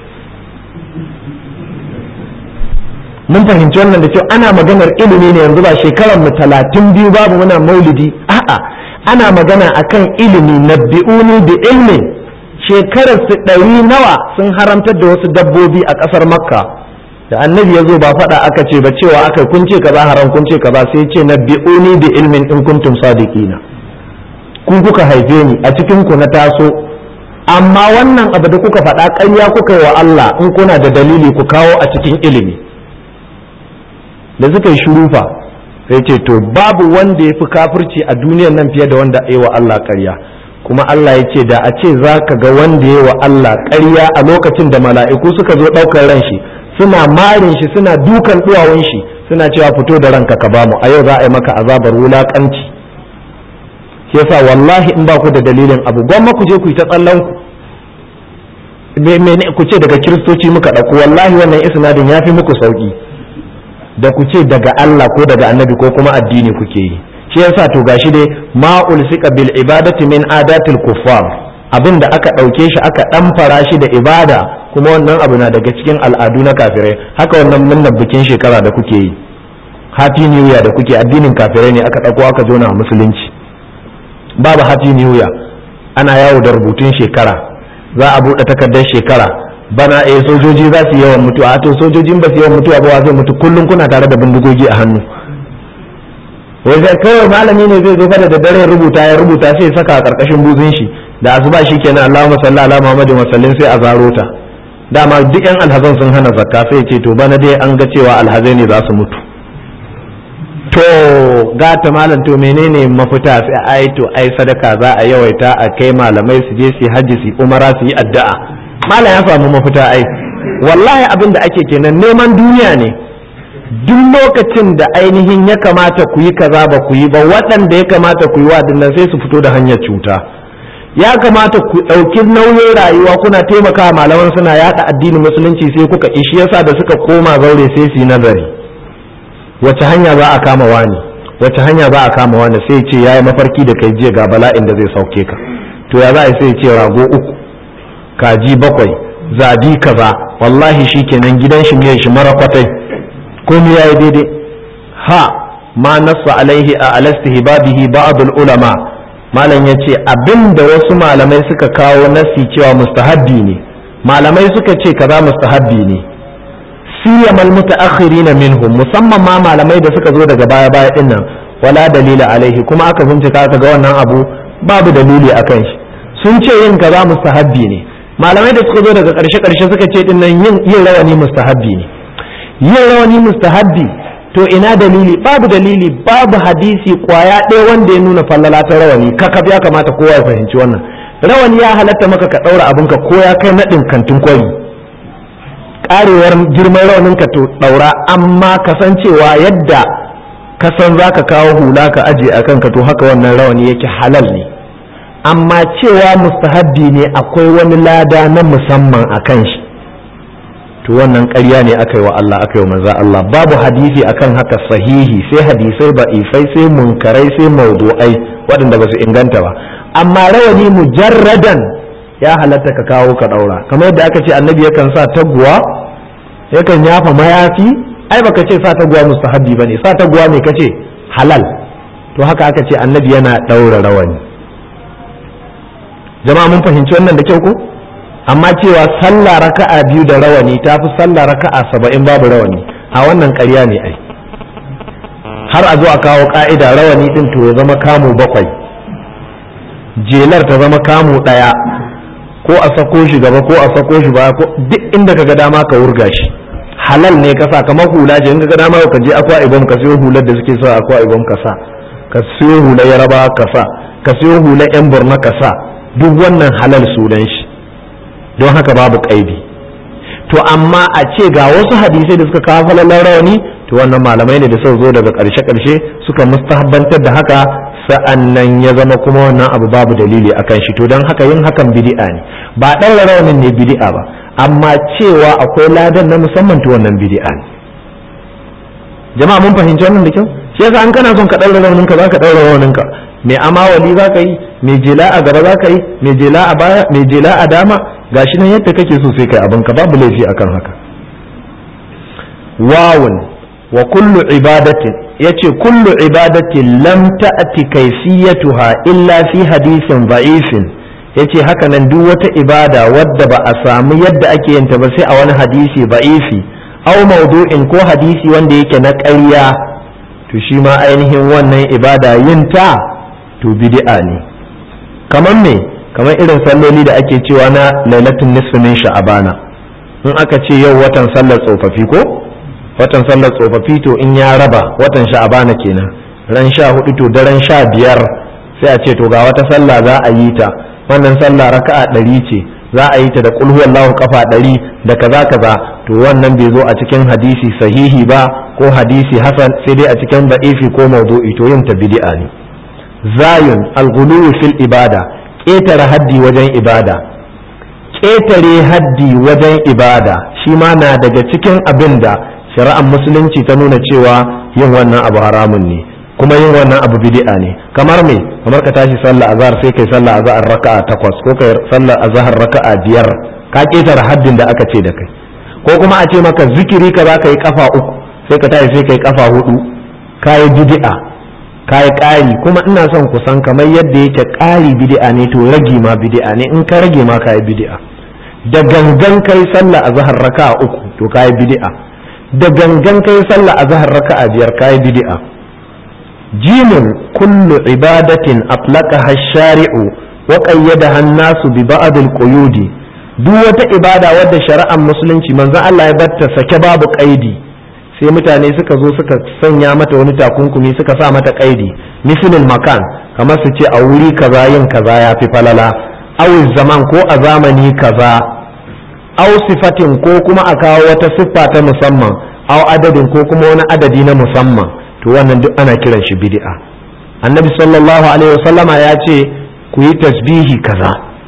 Speaker 1: mun fahimci wannan da cewa ana maganar ilimi ne yanzu ba shekarar mu talatin biyu babu muna maulidi a'a ana magana akan ilimi na bi'uni bi ilmin shekarar su ɗari nawa sun haramtar da wasu dabbobi a ƙasar makka da annabi ya zo ba faɗa aka ce ba cewa aka kun ce kaza haram kun ce kaza sai ce na bi'uni bi ilmin in kuntum sadiqina ku kuka haife ni a cikin ku na taso amma wannan abu da kuka faɗa ƙarya kuka yi wa Allah in kuna da dalili ku kawo a cikin ilimi da suka yi shurufa sai ce to babu wanda ya fi kafirci a duniyar nan fiye da wanda ya wa Allah ƙarya kuma Allah ya ce da a ce za ka ga wanda ya wa Allah ƙarya a lokacin da mala'iku suka zo ɗaukar ran shi suna marin shi suna dukan duwawun shi suna cewa fito da ranka ka bamu a yau za a yi maka azabar wulakanci shi yasa wallahi in ba ku da dalilin abu gwamma ku je ku yi ta tsallan ku ku ce daga kiristoci muka ɗauko wallahi wannan isnadin ya fi muku sauki da ku ce daga Allah ko daga annabi ko kuma addini kuke yi shi yasa to gashi dai ma ulsika bil ibadati min adatil kuffar abin da aka ɗauke shi aka ɗamfara shi da ibada kuma wannan abu na daga cikin al'adu na kafirai haka wannan murnar bikin shekara da kuke yi happy new year da kuke addinin kafirai ne aka ɗauko aka jona a musulunci babu happy new year ana yawo da rubutun shekara za a buɗe takardar shekara bana eh sojoji za su yawan mutuwa to sojojin ba su yawan mutuwa ba zai mutu kullum kuna tare da bindigogi a hannu wai kawai malami ne zai zo fa da daddare rubuta ya rubuta sai saka a karkashin buzun shi da asuba shi kenan Allahumma salli ala Muhammadin wa sallim sai a zaro ta dama duk yan alhazan sun hana zakka sai ce to bana dai an ga cewa alhazai ne za su mutu to gata malam to menene mafita sai ai to ai sadaka za a yawaita a kai malamai su je su hajji su umara su yi addu'a malam ya samu mafita ai wallahi abin da ake kenan neman duniya ne duk lokacin da ainihin ya kamata ku yi kaza ba ku yi ba waɗanda ya kamata ku yi wa dinnan sai su fito da hanyar cuta ya kamata ku ɗauki nauyin rayuwa kuna taimaka malaman suna yaɗa addinin musulunci sai kuka ishi yasa da suka koma zaure sai su yi nazari wace hanya za a kama wani wace hanya za a kama wani sai ce yayi mafarki da kai jiya ga bala'in da zai sauke ka to ya za a sai ce rago uku kaji bakwai zabi kaza wallahi shikenan gidan shi miyan shi mara kwatai komai yayi daidai ha ma nassa alaihi a alastihbabihi ba'd ulama malam ya ce abin da wasu malamai suka kawo nasi cewa mustahabbi ne malamai suka ce kaza mustahabbi ne siyamal mutaakhirina minhum musamman ma malamai da suka zo daga baya baya din nan wala dalila alaihi kuma aka bincika aka ga wannan abu babu dalili akan shi sun ce yin kaza mustahabbi ne malamai da suka zo daga karshe karshe suka ce din nan yin yin rawani mustahabbi ne yin rawani mustahabbi to ina dalili babu dalili babu hadisi kwaya ɗaya wanda ya nuna fallala ta rawani kakaf ya kamata kowa ya fahimci wannan rawani ya halatta maka ka ɗaura abinka ko ya kai naɗin kantin kwari ƙarewar girman rawanin ka to ɗaura amma kasancewa yadda ka san za ka kawo hula ka aje a kanka to haka wannan rawani yake halal ne amma cewa mustahabbi ne akwai wani lada na musamman a kan shi to wannan ƙarya ne aka yi wa Allah aka yi wa manzo Allah babu hadisi akan haka sahihi sai hadisai ba'ifai sai munkarai sai mawdu'ai waɗanda ba su inganta ba amma rawani mujarradan ya halatta ka kawo ka ɗaura kamar yadda aka ce annabi yakan sa taguwa yakan yafa mayafi ai baka ce sa taguwa mustahabbi bane sa taguwa ne kace halal to haka aka ce annabi yana ɗaura rawani jama'a mun fahimci wannan da kyau ko amma cewa sallah raka'a biyu da rawani ta fi sallah raka'a saba'in babu rawani a wannan ƙarya ne ai har a zo a kawo ka'ida rawani din to ya zama kamu bakwai jelar ta zama kamu ɗaya ko a sako shi gaba ko a sako shi baya ko duk inda ka ga dama ka wurga shi halal ne ka sa kamar hula ce in ka ga dama ka je akwa ibom ka siyo hular da suke sa akwa ibom ka sa ka siyo hular yaraba ka sa ka siyo hular yan borno ka sa duk wannan halal sunan shi don haka babu kaidi to amma a ce ga wasu hadisai da suka kawo falalar rawani to wannan malamai ne da suka zo daga ƙarshe ƙarshe suka mustahabbantar da haka sa'annan ya zama kuma wannan abu babu dalili akan shi to don haka yin hakan bid'a ne ba ɗaura rawanin ne bid'a ba amma cewa akwai ladan na musamman to wannan bid'a ne jama'a mun fahimci wannan da kyau shi yasa an kana son ka ɗaura rawanin ka za ka ɗaura rawanin ka mai amawali za ka yi mai jela a gaba za ka yi mai jela a baya mai jela a dama gashi nan yadda kake so sai kai abinka babu laifi akan haka wawun wa kullu ibadatin yace kullu ibadatin lam ta'ti kayfiyatuha illa fi hadisin da'ifin yace haka nan duk wata ibada wadda ba a samu yadda ake yin ta ba sai a wani hadisi da'ifi aw mawdu'in ko hadisi wanda yake na ƙarya to shi ma ainihin wannan ibada yin ta to bid'a ne kamar me kamar irin salloli da ake cewa na lailatul nisfi min sha'abana in aka ce yau watan sallar tsofaffi ko watan sallar tsofaffi to in ya raba watan sha'abana kenan ran sha hudu to daren sha biyar sai a ce to ga wata sallah za a yi ta wannan sallah raka'a ɗari ce za a yi ta da kulhu wallahu kafa ɗari da kaza kaza to wannan bai zo a cikin hadisi sahihi ba ko hadisi hasan sai dai a cikin da'ifi ko mawdu'i to yin ta bid'a ne zayun al-ghuluw fil ibada ƙetare haddi wajen ibada ƙetare haddi wajen ibada shi ma na daga cikin abin da shari'ar musulunci ta nuna cewa yin wannan abu haramun ne kuma yin wannan abu bid'a ne kamar me kamar ka tashi sallah azhar sai kai sallah azhar raka'a takwas ko kai sallah azhar raka'a biyar ka ƙetare haddin da aka ce da kai ko kuma a ce maka zikiri ka za ka yi kafa uku sai ka tashi sai ka yi kafa hudu ka yi bid'a ka yi ƙari kuma ina son ku san kamar yadda yake ƙari bid'a ne to rage ma bid'a ne in ka rage ma ka yi bid'a da gangan kai sallah a zahar raka'a uku to ka yi bid'a da gangan kai sallah a zahar raka'a biyar ka yi bid'a jimin kullu ibadatin atlaqaha ash-shari'u wa qayyadaha an-nasu bi ba'd al-quyudi duk wata ibada wadda shari'ar musulunci manzon Allah ya batta sake babu kaidi sai mutane suka zo suka sanya mata wani takunkumi suka sa mata kaidi mislul makan kamar su ce a wuri kaza yin kaza ya fi falala aw zaman ko a zamani kaza aw sifatin ko kuma a kawo wata siffa ta musamman aw adadin ko kuma wani adadi na musamman to wannan duk ana kiran shi bid'a annabi sallallahu alaihi wasallama ya ce ku yi tasbihi kaza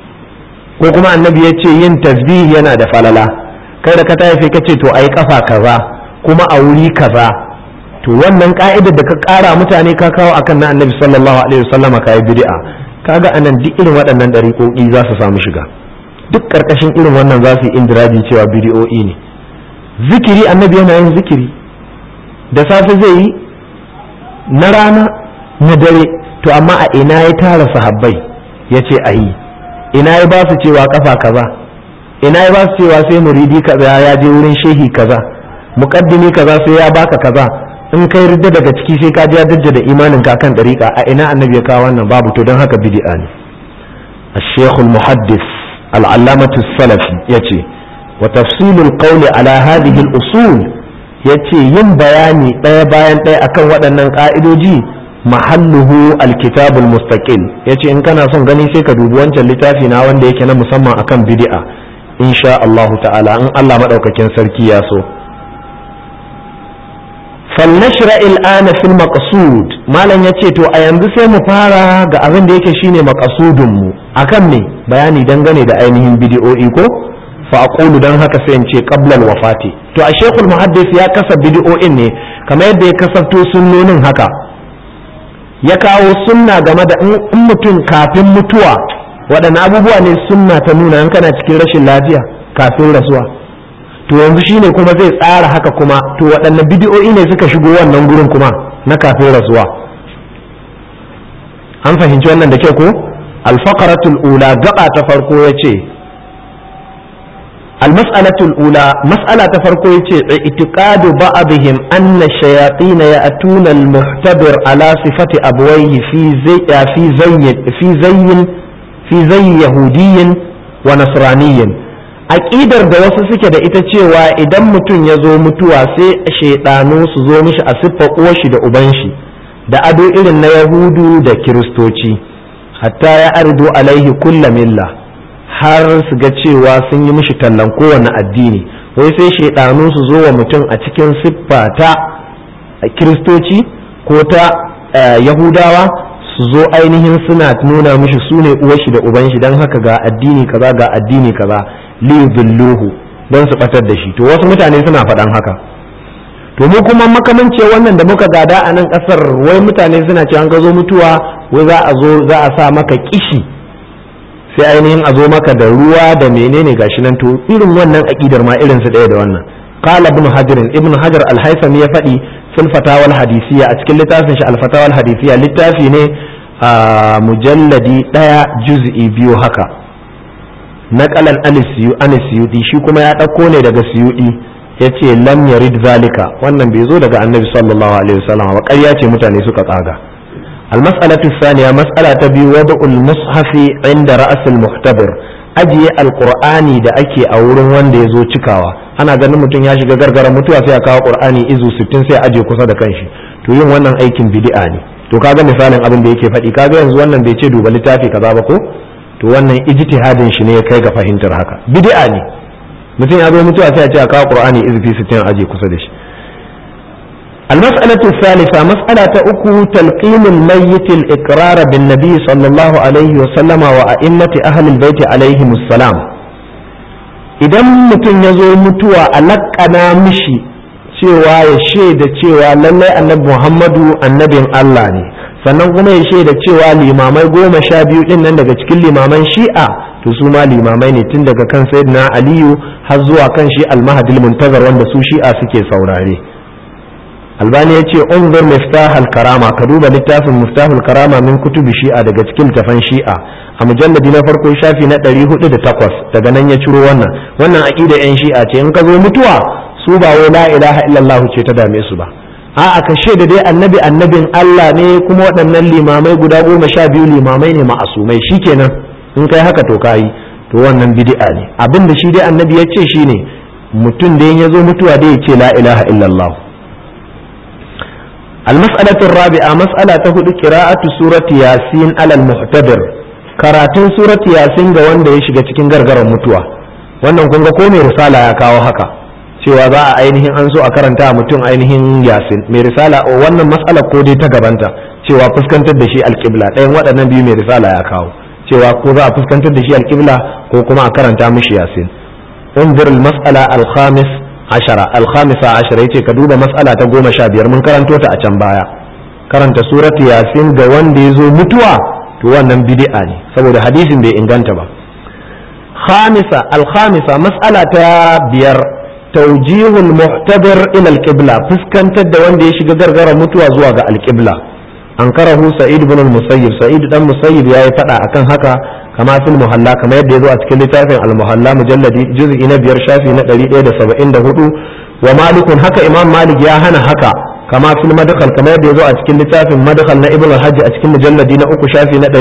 Speaker 1: ko kuma annabi ya ce yin tasbihi yana da falala kai da ka tafi ka ce to ai kafa kaza kuma a wuri kaza to wannan ka'idar da ka kara mutane ka kawo akan na annabi sallallahu alaihi wasallam ka yi bid'a kaga anan duk irin waɗannan dariƙoƙi za su samu shiga duk karkashin irin wannan za su yi indiraji cewa bid'o'i ne zikiri annabi yana yin zikiri da safe zai yi na rana na dare to amma a ina ya tara sahabbai ya ce a yi ina ya ba su cewa kafa kaza ina ya ba su cewa sai muridi kaza ya je wurin shehi kaza muqaddimi kaza sai ya baka kaza in kai ridda daga ciki sai ka ji dajja da imanin ka kan dariƙa a ina annabi ya kawo wannan babu to don haka bid'a ne الشيخ المحدث العلامة السلفي يتي وتفصيل القول على هذه الأصول يتي ين بياني ɗaya bayan ɗaya akan waɗannan ƙa'idoji mahalluhu alkitabul mustaqil yace in kana son gani sai ka dubi wancan littafi na wanda yake na musamman akan bid'a insha Allah ta'ala in Allah madaukakin sarki ya so فلنشرع الآن في المقصود ما لن يتي تو أينzu sai mu fara ga abin da yake shine maqasudun mu akan me bayani dangane da ainihin bidiyo'i ko fa aqulu dan haka sai in ce qabla wafati to a shekul muhaddis ya kasa bidiyo'in ne kamar yadda ya kasafto sunnonin haka ya kawo sunna game da in mutum kafin mutuwa waɗanne abubuwa ne sunna ta nuna in kana cikin rashin lafiya kafin rasuwa to yanzu shine kuma zai tsara haka kuma to waɗanne bidiyo'i ne suka shigo wannan gurin kuma na kafin rasuwa an fahimci wannan da kyau ko alfaqaratul ula gaba ta farko yace almas'alatul ula mas'ala ta farko yace itiqadu ba'dihim anna ash-shayatin ya'tuna al-muhtabir ala sifati abwayhi fi zay fi zayyin fi zayyin fi zayyi yahudiyyin wa nasraniyyin aƙidar da wasu suke da ita cewa idan mutum ya zo mutuwa sai shaidanu su zo mishi a siffar uwarshi da uban shi da ado irin na yahudu da kiristoci hatta ya ardo alaihi kulla milla har su ga cewa sun yi mishi tallan kowane addini wai sai shaidanu su zo wa mutum a cikin siffa ta kiristoci ko ta yahudawa su zo ainihin suna nuna mishi su ne uwarshi da uban shi don haka ga addini kaza ga addini kaza liyudilluhu don su batar da shi to wasu mutane suna faɗan haka to mu kuma makamance wannan da muka gada a nan ƙasar wai mutane suna cewa an ka zo mutuwa wai za a zo za a sa maka kishi sai ainihin a zo maka da ruwa da menene gashi nan to irin wannan aƙidar ma irin su ɗaya da wannan qala ibn hajar ibn hajar al-haythami ya faɗi fil fatawa al-hadisiyya a cikin littafin shi al-fatawa al-hadisiyya littafi ne a mujalladi ɗaya juz'i biyu haka naqalan an siyudi shi kuma ya ɗauko ne daga siyudi ya ce lam yarid zalika wannan bai zo daga annabi sallallahu alaihi wasallam ba ƙarya ce mutane suka tsaga almas'alatu thaniya mas'ala ta biyu wada'ul mushafi inda ra'asul muhtabir ajiye alqur'ani da ake a wurin wanda ya zo cikawa ana ganin mutum ya shiga gargara mutuwa sai a kawo qur'ani izu 60 sai aje kusa da kanshi to yin wannan aikin bid'a ne to kaga misalin abin da yake faɗi kaga yanzu wannan bai ce duba littafi kaza ba ko to wannan ijtihadin shi ne ya kai ga fahimtar haka bid'a ne mutum ya zo mutuwa sai a ce a kawo qur'ani izfi sittin aje kusa da shi المسألة الثالثة مسألة أكو تلقين الميت الإقرار بالنبي صلى الله عليه وسلم وأئمة أهل البيت عليهم السلام idan mutum ya zo mutuwa a laƙana mishi cewa ya shaida cewa lallai annabi muhammadu annabin Allah ne sannan kuma ya shaida cewa limamai goma sha biyu din nan daga cikin limaman shi'a to su ma limamai ne tun daga kan sayyidina aliyu har zuwa kan shi almahadil muntazar wanda su shi'a suke saurare albani ya ce unzur miftahul karama ka duba littafin miftahul karama min kutubi shi'a daga cikin tafan shi'a a mujalladi na farko shafi na 408 daga nan ya ciro wannan wannan aqida yan shi'a ce in ka zo mutuwa su ba wai la ilaha illallah ce ta dame su ba a'a ka shaida dai annabi annabin Allah ne kuma waɗannan limamai guda goma sha biyu limamai ne ma'asumai shikenan in kai haka to kayi to wannan bid'a ne abin da shi dai annabi ya ce shine mutum da ya zo mutuwa dai ya ce la ilaha illallah المسألة الرابعة مسألة هدو قراءة سورة ياسين على المحتضر karatun surat yasin ga wanda ya shiga cikin gargaran mutuwa wannan kun ga ko mai risala ya kawo haka cewa za a ainihin an so a karanta mutum ainihin yasin mai risala wannan matsala ko dai ta gabanta cewa fuskantar da shi alƙibla ɗayan waɗannan biyu mai risala ya kawo cewa ko za a fuskantar da shi alƙibla ko kuma a karanta mishi yasin unzur al-mas'ala al-khamis ashara al-khamisa ashara yace ka duba mas'ala ta goma sha biyar mun karanto ta a can baya karanta surat yasin ga wanda ya zo mutuwa to wannan bid'a ne saboda hadisin bai inganta ba khamisa al-khamisa mas'ala ta biyar tawjihul muhtadir ila al-qibla fuskantar da wanda ya shiga gargara mutuwa zuwa ga al-qibla an karahu sa'id ibn al-musayyib sa'id dan musayyib yayi fada akan haka kama fil muhalla kama yadda yazo a cikin littafin al-muhalla mujalladi juz'i na biyar shafi na 174 wa malikun haka imam malik ya hana haka kama fil madkhal kama yadda yazo a cikin littafin madkhal na ibn al-hajj a cikin mujalladi na uku shafi na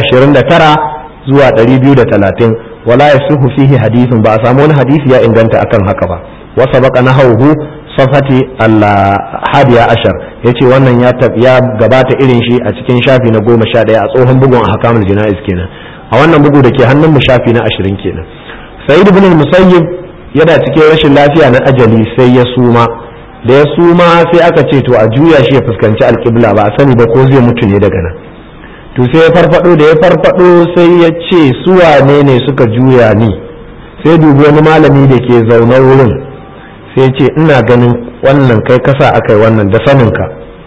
Speaker 1: 229 zuwa 230 wala yasihu fihi hadithun ba a samu wani hadisi ya inganta akan haka ba wa sabaqa nahawhu safati al-hadiya ashar yace wannan ya ya gabata irin shi a cikin shafi na 11 a tsohon bugun ahkamul jana'iz kenan a wannan bugu da ke hannun mu shafi na 20 kenan sa'id ibn al-musayyib yana cikin rashin lafiya na ajali sai ya suma da ya suma sai aka ce to a juya shi ya fuskanci alƙibla ba a sani ba ko zai mutu ne daga nan to sai ya farfado da ya farfado sai ya ce su wane ne suka juya ni sai dubi wani malami da ke zaune wurin sai ce ina ganin wannan kai kasa akai wannan da saninka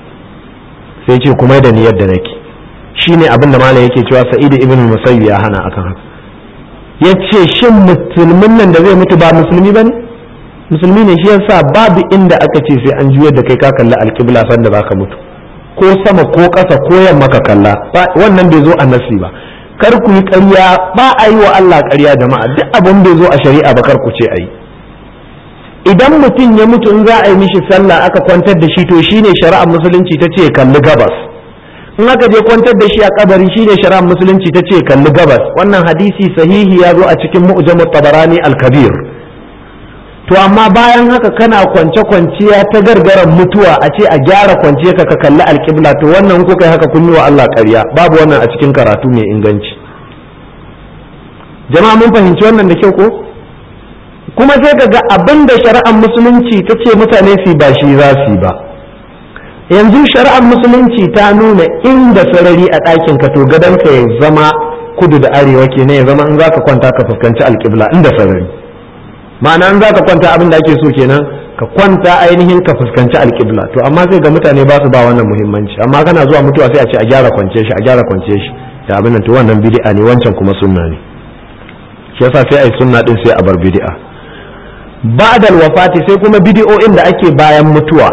Speaker 1: sai ce kuma da ni yadda nake shine abin da malam yake cewa sa'idu ibn musayyib ya hana akan haka yace shin musulmin nan da zai mutu ba musulmi bane musulmi ne shi yasa babu inda aka ce sai an juyar da kai ka kalli alƙibla sanda zaka mutu ko sama ko ƙasa ko yamma ka kalla wannan bai zo a nasi ba kar ku yi ƙarya ba a yi wa Allah ƙarya jama'a duk abin bai zo a shari'a ba kar ku ce a yi idan mutum ya mutu in za a yi mishi sallah aka kwantar da shi to shine shari'ar musulunci ta ce kalli gabas in aka je kwantar da shi a kabari shine shari'ar musulunci ta ce kalli gabas wannan hadisi sahihi ya zo a cikin mu'jamut tabarani al-kabir to amma bayan haka kana kwance kwanciya ta gargaran mutuwa a ce a gyara kwanciya ka ka kalli alƙibla to wannan kuka yi haka kun yi wa Allah ƙarya babu wannan a cikin karatu mai inganci jama'a mun fahimci wannan da kyau ko kuma sai ka ga abin da shari'ar musulunci ta ce mutane su ba shi za su ba yanzu shari'ar musulunci ta nuna inda sarari a ɗakin ka to gadon ka ya zama kudu da arewa kenan ya zama in za ka kwanta ka fuskanci alƙibla inda sarari ma'ana in za ka kwanta abin da ake so kenan ka kwanta ainihin ka fuskanci alƙibla to amma sai ga mutane ba su ba wannan muhimmanci amma kana zuwa mutuwa sai a ce a gyara kwance shi a gyara kwance shi da abin nan to wannan bid'a ne wancan kuma sunna ne shi yasa sai ai sunna din sai a bar bid'a ba'da wafati sai kuma bid'o'in da ake bayan mutuwa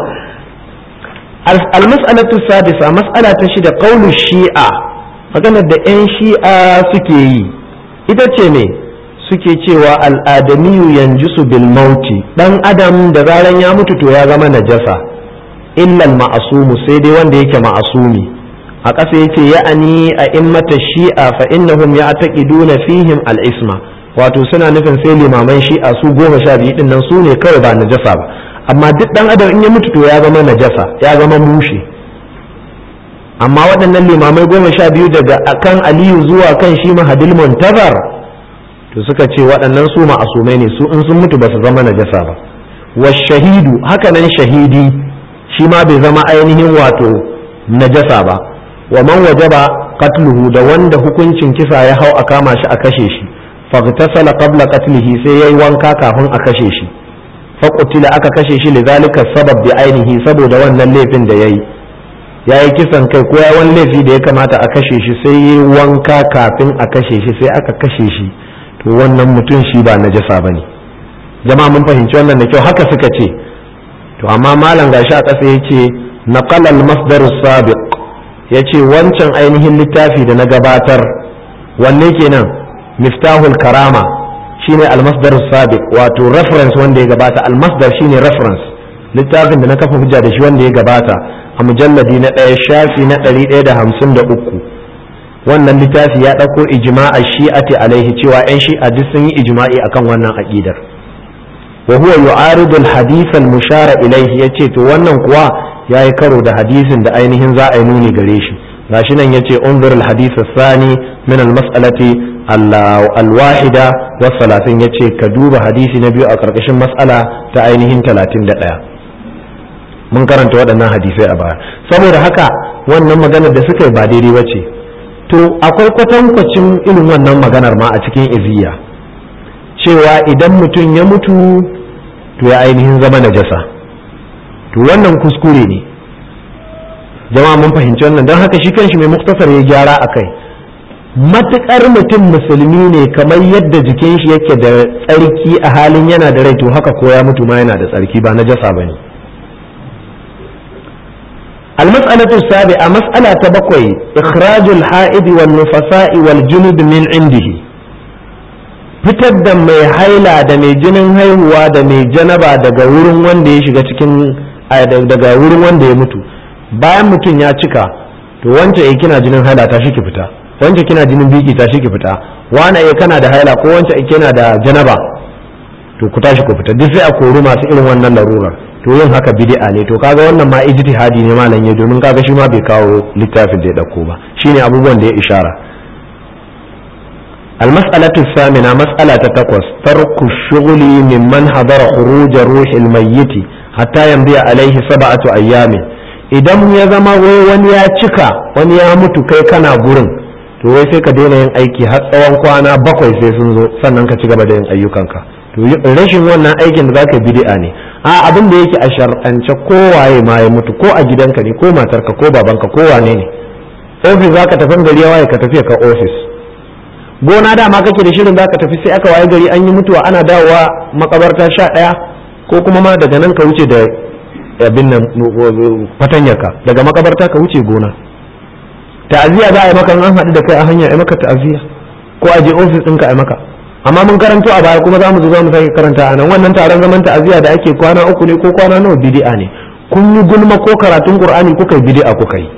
Speaker 1: al-mas'alatu sadisa mas'ala ta shida qaulu shi'a maganar da 'yan shi'a suke yi ita ce ne suke cewa al'adamiyu yanjisu bil mauti dan adam da zaran ya mutu to ya zama najasa illal ma'asumu sai dai wanda yake ma'asumi a ƙasa yace ya'ani a immata shi'a fa innahum ya'taqiduna fihim al-isma wato suna nufin sai limaman shi'a su goma sha biyu din nan su ne kawai ba najasa ba amma duk dan adam in ya mutu to ya zama najasa ya zama mushe amma waɗannan limamai goma sha biyu daga kan aliyu zuwa kan shi mahadil muntazar to suka ce waɗannan su ma'asumai ne su in sun mutu ba su zama najasa ba wa shahidu hakanan shahidi shi ma bai zama ainihin wato najasa ba wa man wajaba qatluhu da wanda hukuncin kisa ya hau a kama shi a kashe shi faghtasala qabla qatlihi sai yayi wanka kafin a kashe shi faqutila aka kashe shi lidhalika sabab bi ainihi saboda wannan laifin da yayi yayi kisan kai ko yayi wani laifi da ya kamata a kashe shi sai yayi wanka kafin a kashe shi sai aka kashe shi to wannan mutum shi ba najasa bane jama'a mun fahimci wannan da kyau haka suka ce to amma malam gashi a ƙasa yace naqala al-masdar as-sabiq yace wancan ainihin littafi da na gabatar wanne kenan miftahul karama shine al-masdar as-sabiq wato reference wanda ya gabata al-masdar shine reference littafin da na kafa hujja da shi wanda ya gabata a mujalladi na ɗaya shafi na ɗari ɗaya da hamsin da uku wannan littafi ya ɗauko ijma'a shi'ati alaihi cewa 'yan shi'a duk sun yi ijma'i akan wannan aƙidar wa huwa yu'aridu al-hadith al-mushara ilayhi yace to wannan kuwa yayi karo da hadisin da ainihin za a yi nuni gare shi gashi nan yace unzur al-hadith ath-thani min al-mas'alati al-wahida wa salatin yace ka duba hadisi na biyu a karkashin mas'ala ta ainihin 31 mun karanta waɗannan hadisai a baya saboda haka wannan maganar da suka yi ba daidai bace to akwai kwatankwacin irin wannan maganar ma a cikin iziya cewa idan mutum ya mutu to ya ainihin zama najasa to wannan kuskure ne jama'a mun fahimci wannan don haka shi kanshi mai muktasar ya gyara a kai matuƙar mutum musulmi ne kamar yadda jikin shi yake da tsarki a halin yana da rai to haka ko ya mutu ma yana da tsarki ba najasa ba ne المسألة السابعة مسألة بقوي إخراج الحائض والنفساء والجنب من عنده fitar da mai haila da mai jinin haihuwa da mai janaba daga wurin wanda ya shiga cikin daga wurin wanda ya mutu bayan mutum ya cika to wance ya kina jinin haila ta shi ki fita wance kina jinin biki ta shi ki fita wane ya kana da haila ko wance ya kina da janaba to ku tashi ku fita duk sai a kori masu irin wannan larurar to yin haka bid'a ne to kaga wannan ma ijtihadi ne malam ya domin kaga shi ma bai kawo littafin da ya dauko ba shine abubuwan da ya ishara المسألة الثامنة مسألة تقوس ترك الشغل ممن حضر خروج روح الميت حتى يمضي عليه سبعة أيام idan ya zama wai wani ya cika wani ya mutu kai kana gurin to wai sai ka daina yin aiki har tsawon kwana bakwai sai sun zo sannan ka ci gaba da yin ayyukanka to rashin wannan aikin da zaka bid'a ne a abin da yake a shar'ance kowaye ma ya mutu ko a gidanka ne ko matarka ko babanka ko wane ne ofis zaka tafi gari ya waye ka tafi ka ofis gona dama kake da shirin zaka tafi sai aka waye gari an yi mutuwa ana dawowa makabarta sha ɗaya ko kuma ma daga nan ka wuce da abin nan fatanyarka daga makabarta ka wuce gona ta'aziyya za a yi maka an haɗu da kai a hanya a maka ta'aziyya ko a je ofis ɗinka a maka amma mun karanto a baya kuma za mu zo za mu sake karanta a nan wannan taron zaman ta'aziyya da ake kwana uku ne ko kwana nawa bid'a ne kun yi gulma ko karatun qur'ani kuka yi bid'a kuka yi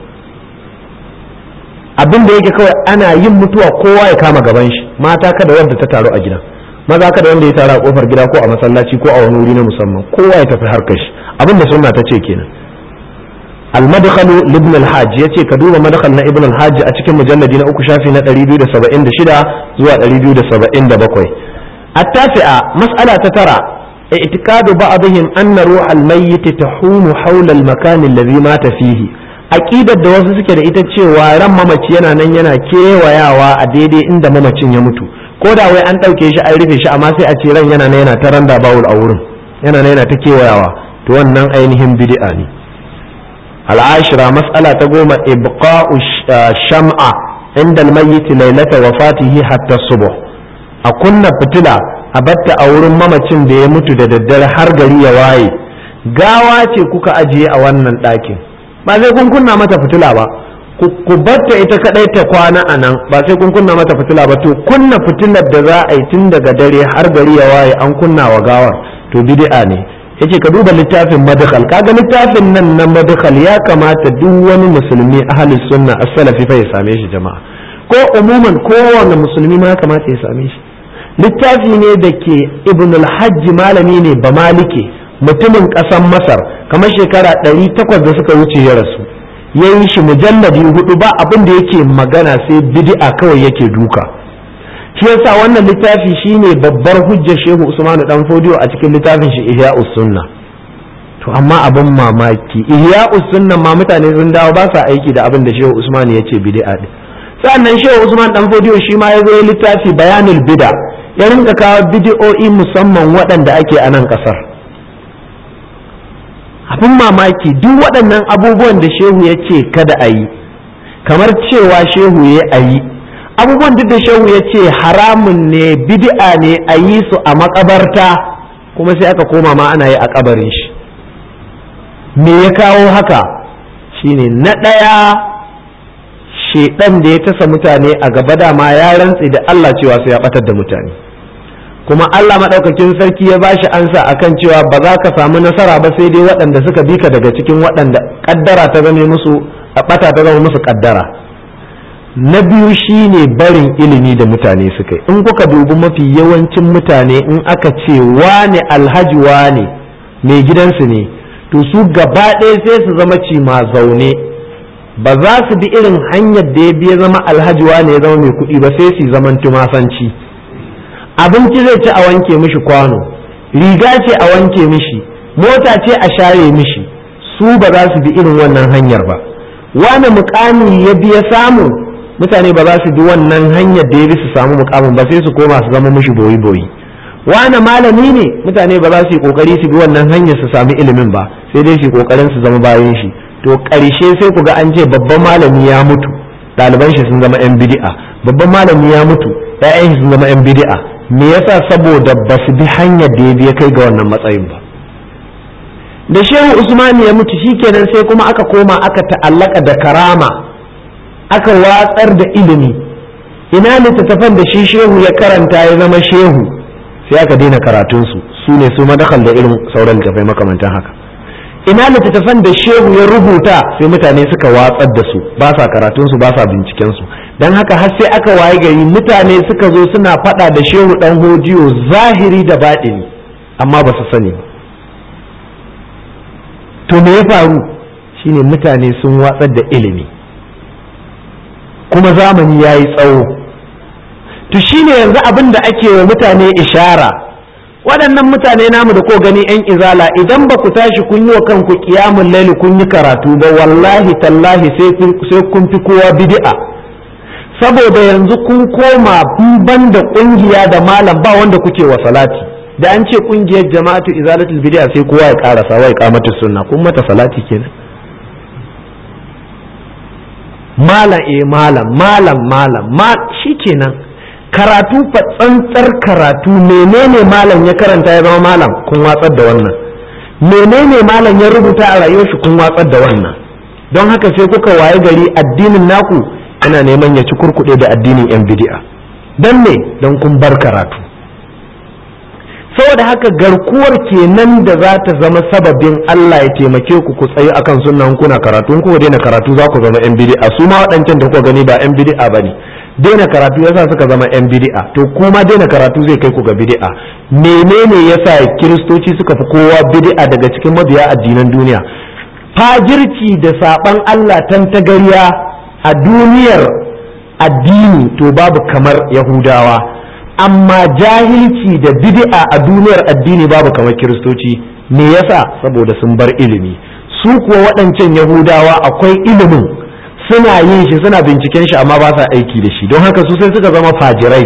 Speaker 1: abin da yake kawai ana yin mutuwa kowa ya kama gaban shi mata kada wanda ta taru a gida maza kada wanda ya taru a kofar gida ko a masallaci ko a wani wuri na musamman kowa ya tafi harkar shi abin da sunna ta ce kenan المدخل لابن الحاج yace ka duba madkhal na ibn al-hajj a cikin mujalladi na uku shafi na 276 zuwa 277 التاسعة مسألة ترى اعتقاد بعضهم أن روح الميت تحوم حول المكان الذي مات فيه aƙidar da wasu suke da ita cewa ran mamaci yana nan yana kewayawa a daidai inda mamacin ya mutu ko da wai an ɗauke shi an rufe shi amma sai a ce ran yana nan yana ta randa bawul a wurin yana nan yana ta kewayawa to wannan ainihin bid'a ne al'ashira mas'ala ta goma ibqa'u sham'a inda al-mayyit lailata wafatihi hatta subuh a kunna fitila a batta a wurin mamacin da ya mutu da daddare har gari ya waye gawa ce kuka ajiye a wannan ɗakin ba sai kun kunna mata fitila ba ku batta ita kadai ta kwana a nan ba sai kun kunna mata fitila ba to kunna fitilar da za a yi tun daga dare har gari ya waye an kunna wa gawar to bid'a ne yace ka duba littafin madkhal kaga littafin nan na madkhal ya kamata duk wani musulmi ahli sunna as-salafi fa ya same shi jama'a ko umuman kowane musulmi ma ya kamata ya same shi littafi ne da ke ibn al-hajj malami ne ba malike mutumin ƙasar masar kamar shekara ɗari takwas da suka wuce ya rasu ya yi shi mujalladi hudu ba abin da yake magana sai bid'a kawai yake duka shi yasa wannan littafi shine babbar hujjar shehu usmanu dan fodiyo a cikin littafin shi ihya'us sunna to amma abin mamaki ihya'us sunna ma mutane sun dawo ba sa aiki da abin da shehu usman ya ce bid'a din sannan shehu usman dan fodiyo shi ma ya zo littafi bayanul bid'a ya rinka kawo bid'o'i musamman waɗanda ake a nan ƙasar abin mamaki duk waɗannan abubuwan da shehu ya ce kada a yi kamar cewa shehu ya a yi abubuwan duk da shehu ya ce haramun ne bid'a ne a yi su a makabarta kuma sai aka koma ma ana yi a kabarin shi me ya kawo haka shine na ɗaya shedan da ya tasa mutane a gaba dama ya rantse da Allah cewa sai ya batar da mutane kuma Allah maɗaukakin sarki ya bashi ansa akan cewa ba za ka samu nasara ba sai dai waɗanda suka bi ka daga cikin waɗanda ƙaddara ta zame musu a ɓata ta zama musu ƙaddara na biyu shine barin ilimi da mutane suka yi in kuka dubi mafi yawancin mutane in aka ce wane alhaji wane mai gidansu ne to su gaba ɗaya sai su zama cima zaune ba za su bi irin hanyar da ya biya zama alhaji wane ya zama mai kuɗi ba sai su zaman tumasanci abinci zai ci a wanke mishi kwano riga ce a wanke mishi mota ce a share mishi su ba za su bi irin wannan hanyar ba wane mukami ya biya samu mutane ba za su bi wannan hanyar da ya bi su samu mukamin ba sai su koma su zama mishi boyi boyi wane malami ne mutane ba za su yi kokari su bi wannan hanyar su sami ilimin ba sai dai su yi kokarin su zama bayan shi to ƙarshe sai ku ga an ce babban malami ya mutu ɗaliban shi sun zama yan bid'a babban malami ya mutu ƴaƴan shi sun zama yan bid'a me yasa saboda ba su bi hanyar da ya biya kai ga wannan matsayin ba da shehu usman ya mutu shikenan sai kuma aka koma aka ta'allaka da karama aka watsar da ilimi ina littattafan da shi shehu ya karanta ya zama shehu sai aka daina karatunsu su ne su madakal da irin sauran littattafai makamantan haka ina littattafan da shehu ya rubuta sai mutane suka watsar da su ba sa karatunsu ba sa bincikensu don haka har sai aka waye gari mutane suka zo suna faɗa da shehu ɗan hojiyo zahiri da baɗini amma ba su sani ba to me ya faru shine mutane sun watsar da ilimi kuma zamani ya yi tsawo to shine yanzu abin da ake wa mutane ishara waɗannan mutane namu da ko gani 'yan izala idan ba ku tashi kun yi wa kanku kiyamun laili kun yi karatu ba wallahi tallahi sai kun fi kowa bid'a saboda yanzu kun koma ban da ƙungiya da malam ba wanda kuke wa salati da an ce ƙungiyar jama'atu izalatul bid'a sai kowa ya karasa wa iqamatu sunna kun mata salati kenan malam eh malam malam malam ma shikenan karatu fa tsantsar karatu menene malam ya karanta ya zama malam kun watsar da wannan menene malam ya rubuta a rayuwar shi kun watsar da wannan don haka sai kuka waye gari addinin naku ana neman ya ci kurkuɗe da addinin yan bid'a don me don kun bar karatu saboda haka garkuwar kenan da za ta zama sababin Allah ya taimake ku ku tsayi akan sunnan kuna karatu ku daina karatu za ku zama yan bid'a su ma waɗancan da kuka gani ba yan bid'a bane daina karatu yasa suka zama yan bid'a to kuma daina karatu zai kai ku ga bid'a menene yasa kiristoci suka fi kowa bid'a daga cikin mabiya addinan duniya fajirci da saban Allah tantagariya a duniyar addini to babu kamar yahudawa amma jahilci da bid'a a duniyar addini babu kamar kiristoci me yasa saboda sun bar ilimi su kuwa waɗancan yahudawa akwai ilimin suna yin shi suna binciken shi amma ba sa aiki da shi don haka su sai suka zama fajirai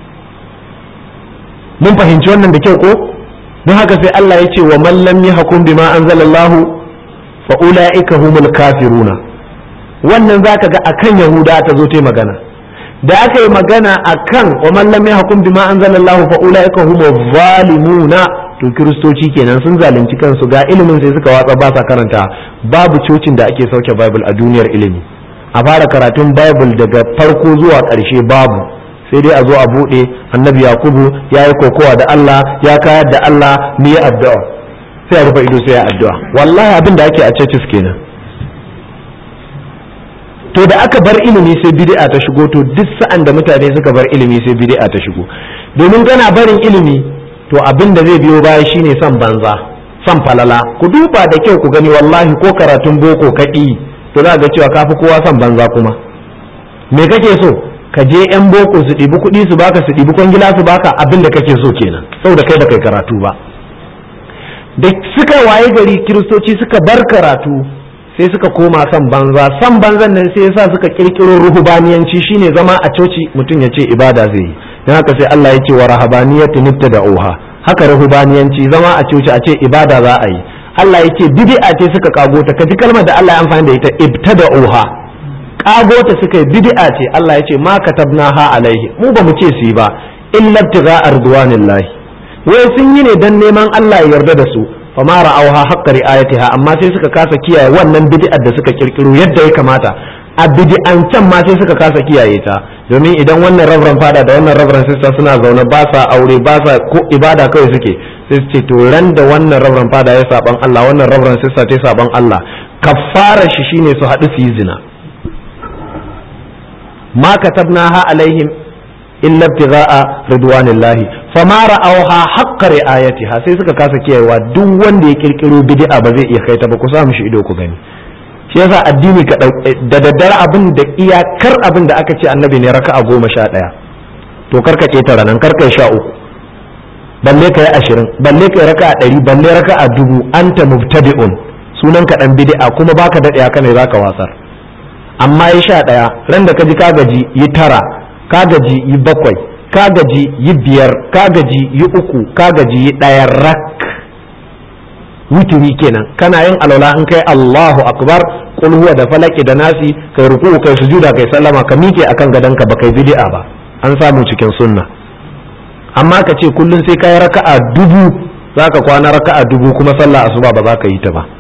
Speaker 1: mun fahimci wannan da kyau ko don haka sai Allah ya ce wa man lam yahkum bima anzalallahu fa ulaika humul kafiruna wannan zaka ga akan yahuda ta zo ta magana da aka yi magana akan wa man lam yahkum bima anzalallahu fa ulaika humuz zalimuna to kiristoci kenan sun zalunci kansu ga ilimin sai suka watsa ba sa karanta babu cocin da ake sauke bible a duniyar ilimi a fara karatun bible daga farko zuwa ƙarshe babu sai dai a zo a buɗe annabi yakubu ya yi kokowa da allah ya kayar da allah ni yi addu'a sai a rufe ido sai ya addu'a wallahi abin da ake a churches kenan to da aka bar ilimi sai bid'a ta shigo to duk sa'an da mutane suka bar ilimi sai bid'a ta shigo domin kana barin ilimi to abin da zai biyo baya shine son banza son falala ku duba da kyau ku gani wallahi ko karatun boko kaɗi to za ga cewa kafi kowa son banza kuma me kake so ka je yan boko su ɗibi kuɗi su baka su ɗibi kwangila su baka abin da kake so kenan saboda kai da kai karatu ba da suka waye gari kiristoci suka bar karatu sai suka koma son banza son banzan nan sai yasa suka kirkiro ruhubaniyanci shine zama a coci mutum ya ce ibada zai yi don haka sai Allah ya ce wa rahabaniyatu da oha haka ruhubaniyanci zama a coci a ce ibada za a yi Allah ya ce bid'a ce suka kago ta kaji kalmar da Allah ya amfani da ita ibtada oha kago ta suka yi bid'a ce Allah ya ce ma katabnaha alaihi mu ba mu ce su yi ba illa ibtigha ardwanillahi wai sun yi ne dan neman Allah ya yarda da su fama ra'auha haqqa ri'ayatiha amma sai suka kasa kiyaye wannan bid'ar da suka kirkiro yadda ya kamata a bid'an can ma sai suka kasa kiyaye ta domin idan wannan rabran fada da wannan rabran sista suna zaune ba sa aure ba sa ko ibada kawai suke sai su ce to ran da wannan rabran fada ya saban Allah wannan rabran sista ta saban Allah kafara shi shine su haɗu su yi zina ma katabnaha alaihim illa ibtigha'a ridwanillahi fama ra'awha haqqa ri'ayatiha sai suka kasa kiyayewa duk wanda ya kirkiro bid'a ba zai iya kai ta ba ku sa mishi ido ku gani shi yasa addini ka da daddare abin da iyakar abin da aka ce annabi ne raka'a goma sha ɗaya to karka ketara nan karka sha uku balle ka yi ashirin balle ka yi raka'a ɗari balle raka'a dubu anta mubtadi'un sunan ka dan bid'a kuma baka daɗe haka ne zaka wasar amma ya sha ɗaya ran da ka ji ka gaji yi tara ka gaji yi bakwai ka gaji yi biyar ka gaji yi uku ka gaji yi ɗaya rak witiri kenan kana yin alwala in kai Allahu akbar kul huwa da falaki da nasi kai ruku kai sujuda kai sallama ka miƙe akan gadonka ba kai bid'a ba an samu cikin sunna amma ka ce kullun sai kai raka'a dubu zaka kwana raka'a dubu kuma sallah asuba ba za ka yi ta ba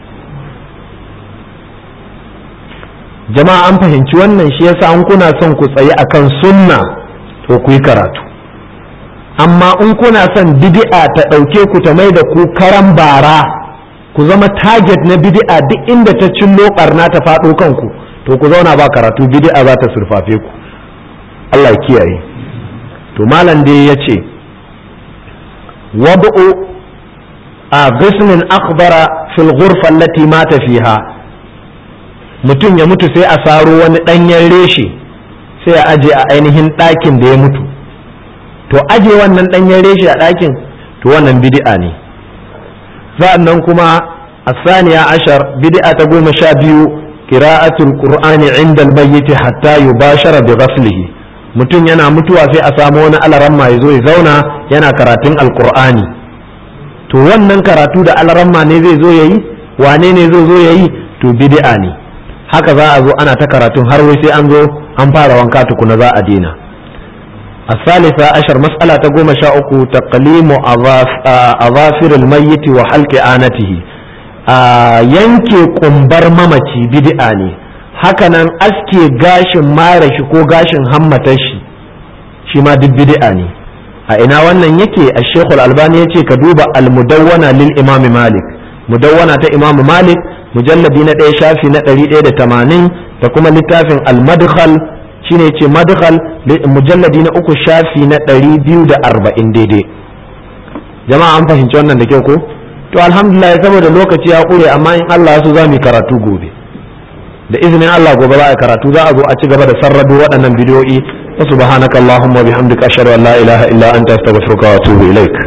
Speaker 1: jama'a an fahimci wannan shi yasa an kuna son ku tsayi akan sunna to ku yi karatu amma in kuna son bid'a ta ɗauke ku ta mai da ku karan bara ku zama target na bid'a duk inda ta cillo barna ta faɗo kanku to ku zauna ba karatu bid'a za ta surfafe ku Allah ya kiyaye to malam dai ya ce wabu'u a gisnin akhbara fil ghurfa allati mata fiha mutum ya mutu sai a saro wani ɗanyen reshe sai a aje a ainihin ɗakin da ya mutu to aje wannan ɗanyen reshe a ɗakin to wannan bid'a ne sa'annan kuma asaniya ashar bid'a ta goma sha biyu qira'atul qur'ani inda al-mayyit hatta yubashara bi ghaslihi mutum yana mutuwa sai a samu wani alaramma ya zo ya zauna yana karatun alqur'ani to wannan karatu da alaramma ne zai zo yayi wane ne zai zo yayi to bid'a ne haka za a zo ana ta karatun har wai sai an zo an fara wanka tukuna za a dena الثالثة عشر مسألة تقوم شاءك تقليم أظافر الميت وحلق آنته yanke kumbar mamaci bid'a ne hakanan aske gashin mara shi ko gashin hammatar shi shi ma duk bid'a ne a ina wannan yake a shekul albani ya ce ka duba almudawwana lil imami malik mudawwana ta imamu malik mujalladi na ɗaya shafi na ɗari ɗaya da tamanin da kuma littafin al-madkhal shine ce madkhal mujalladi na uku shafi na ɗari biyu da arba'in daidai jama'a an fahimci wannan da kyau ko to alhamdulillah saboda lokaci ya ƙure amma in Allah so za mu karatu gobe da izinin Allah gobe za a karatu za a zo a ci gaba da sarrado waɗannan bidiyoyi wa subhanakallahumma bihamdika ashhadu an la ilaha illa anta astaghfiruka wa atubu ilaik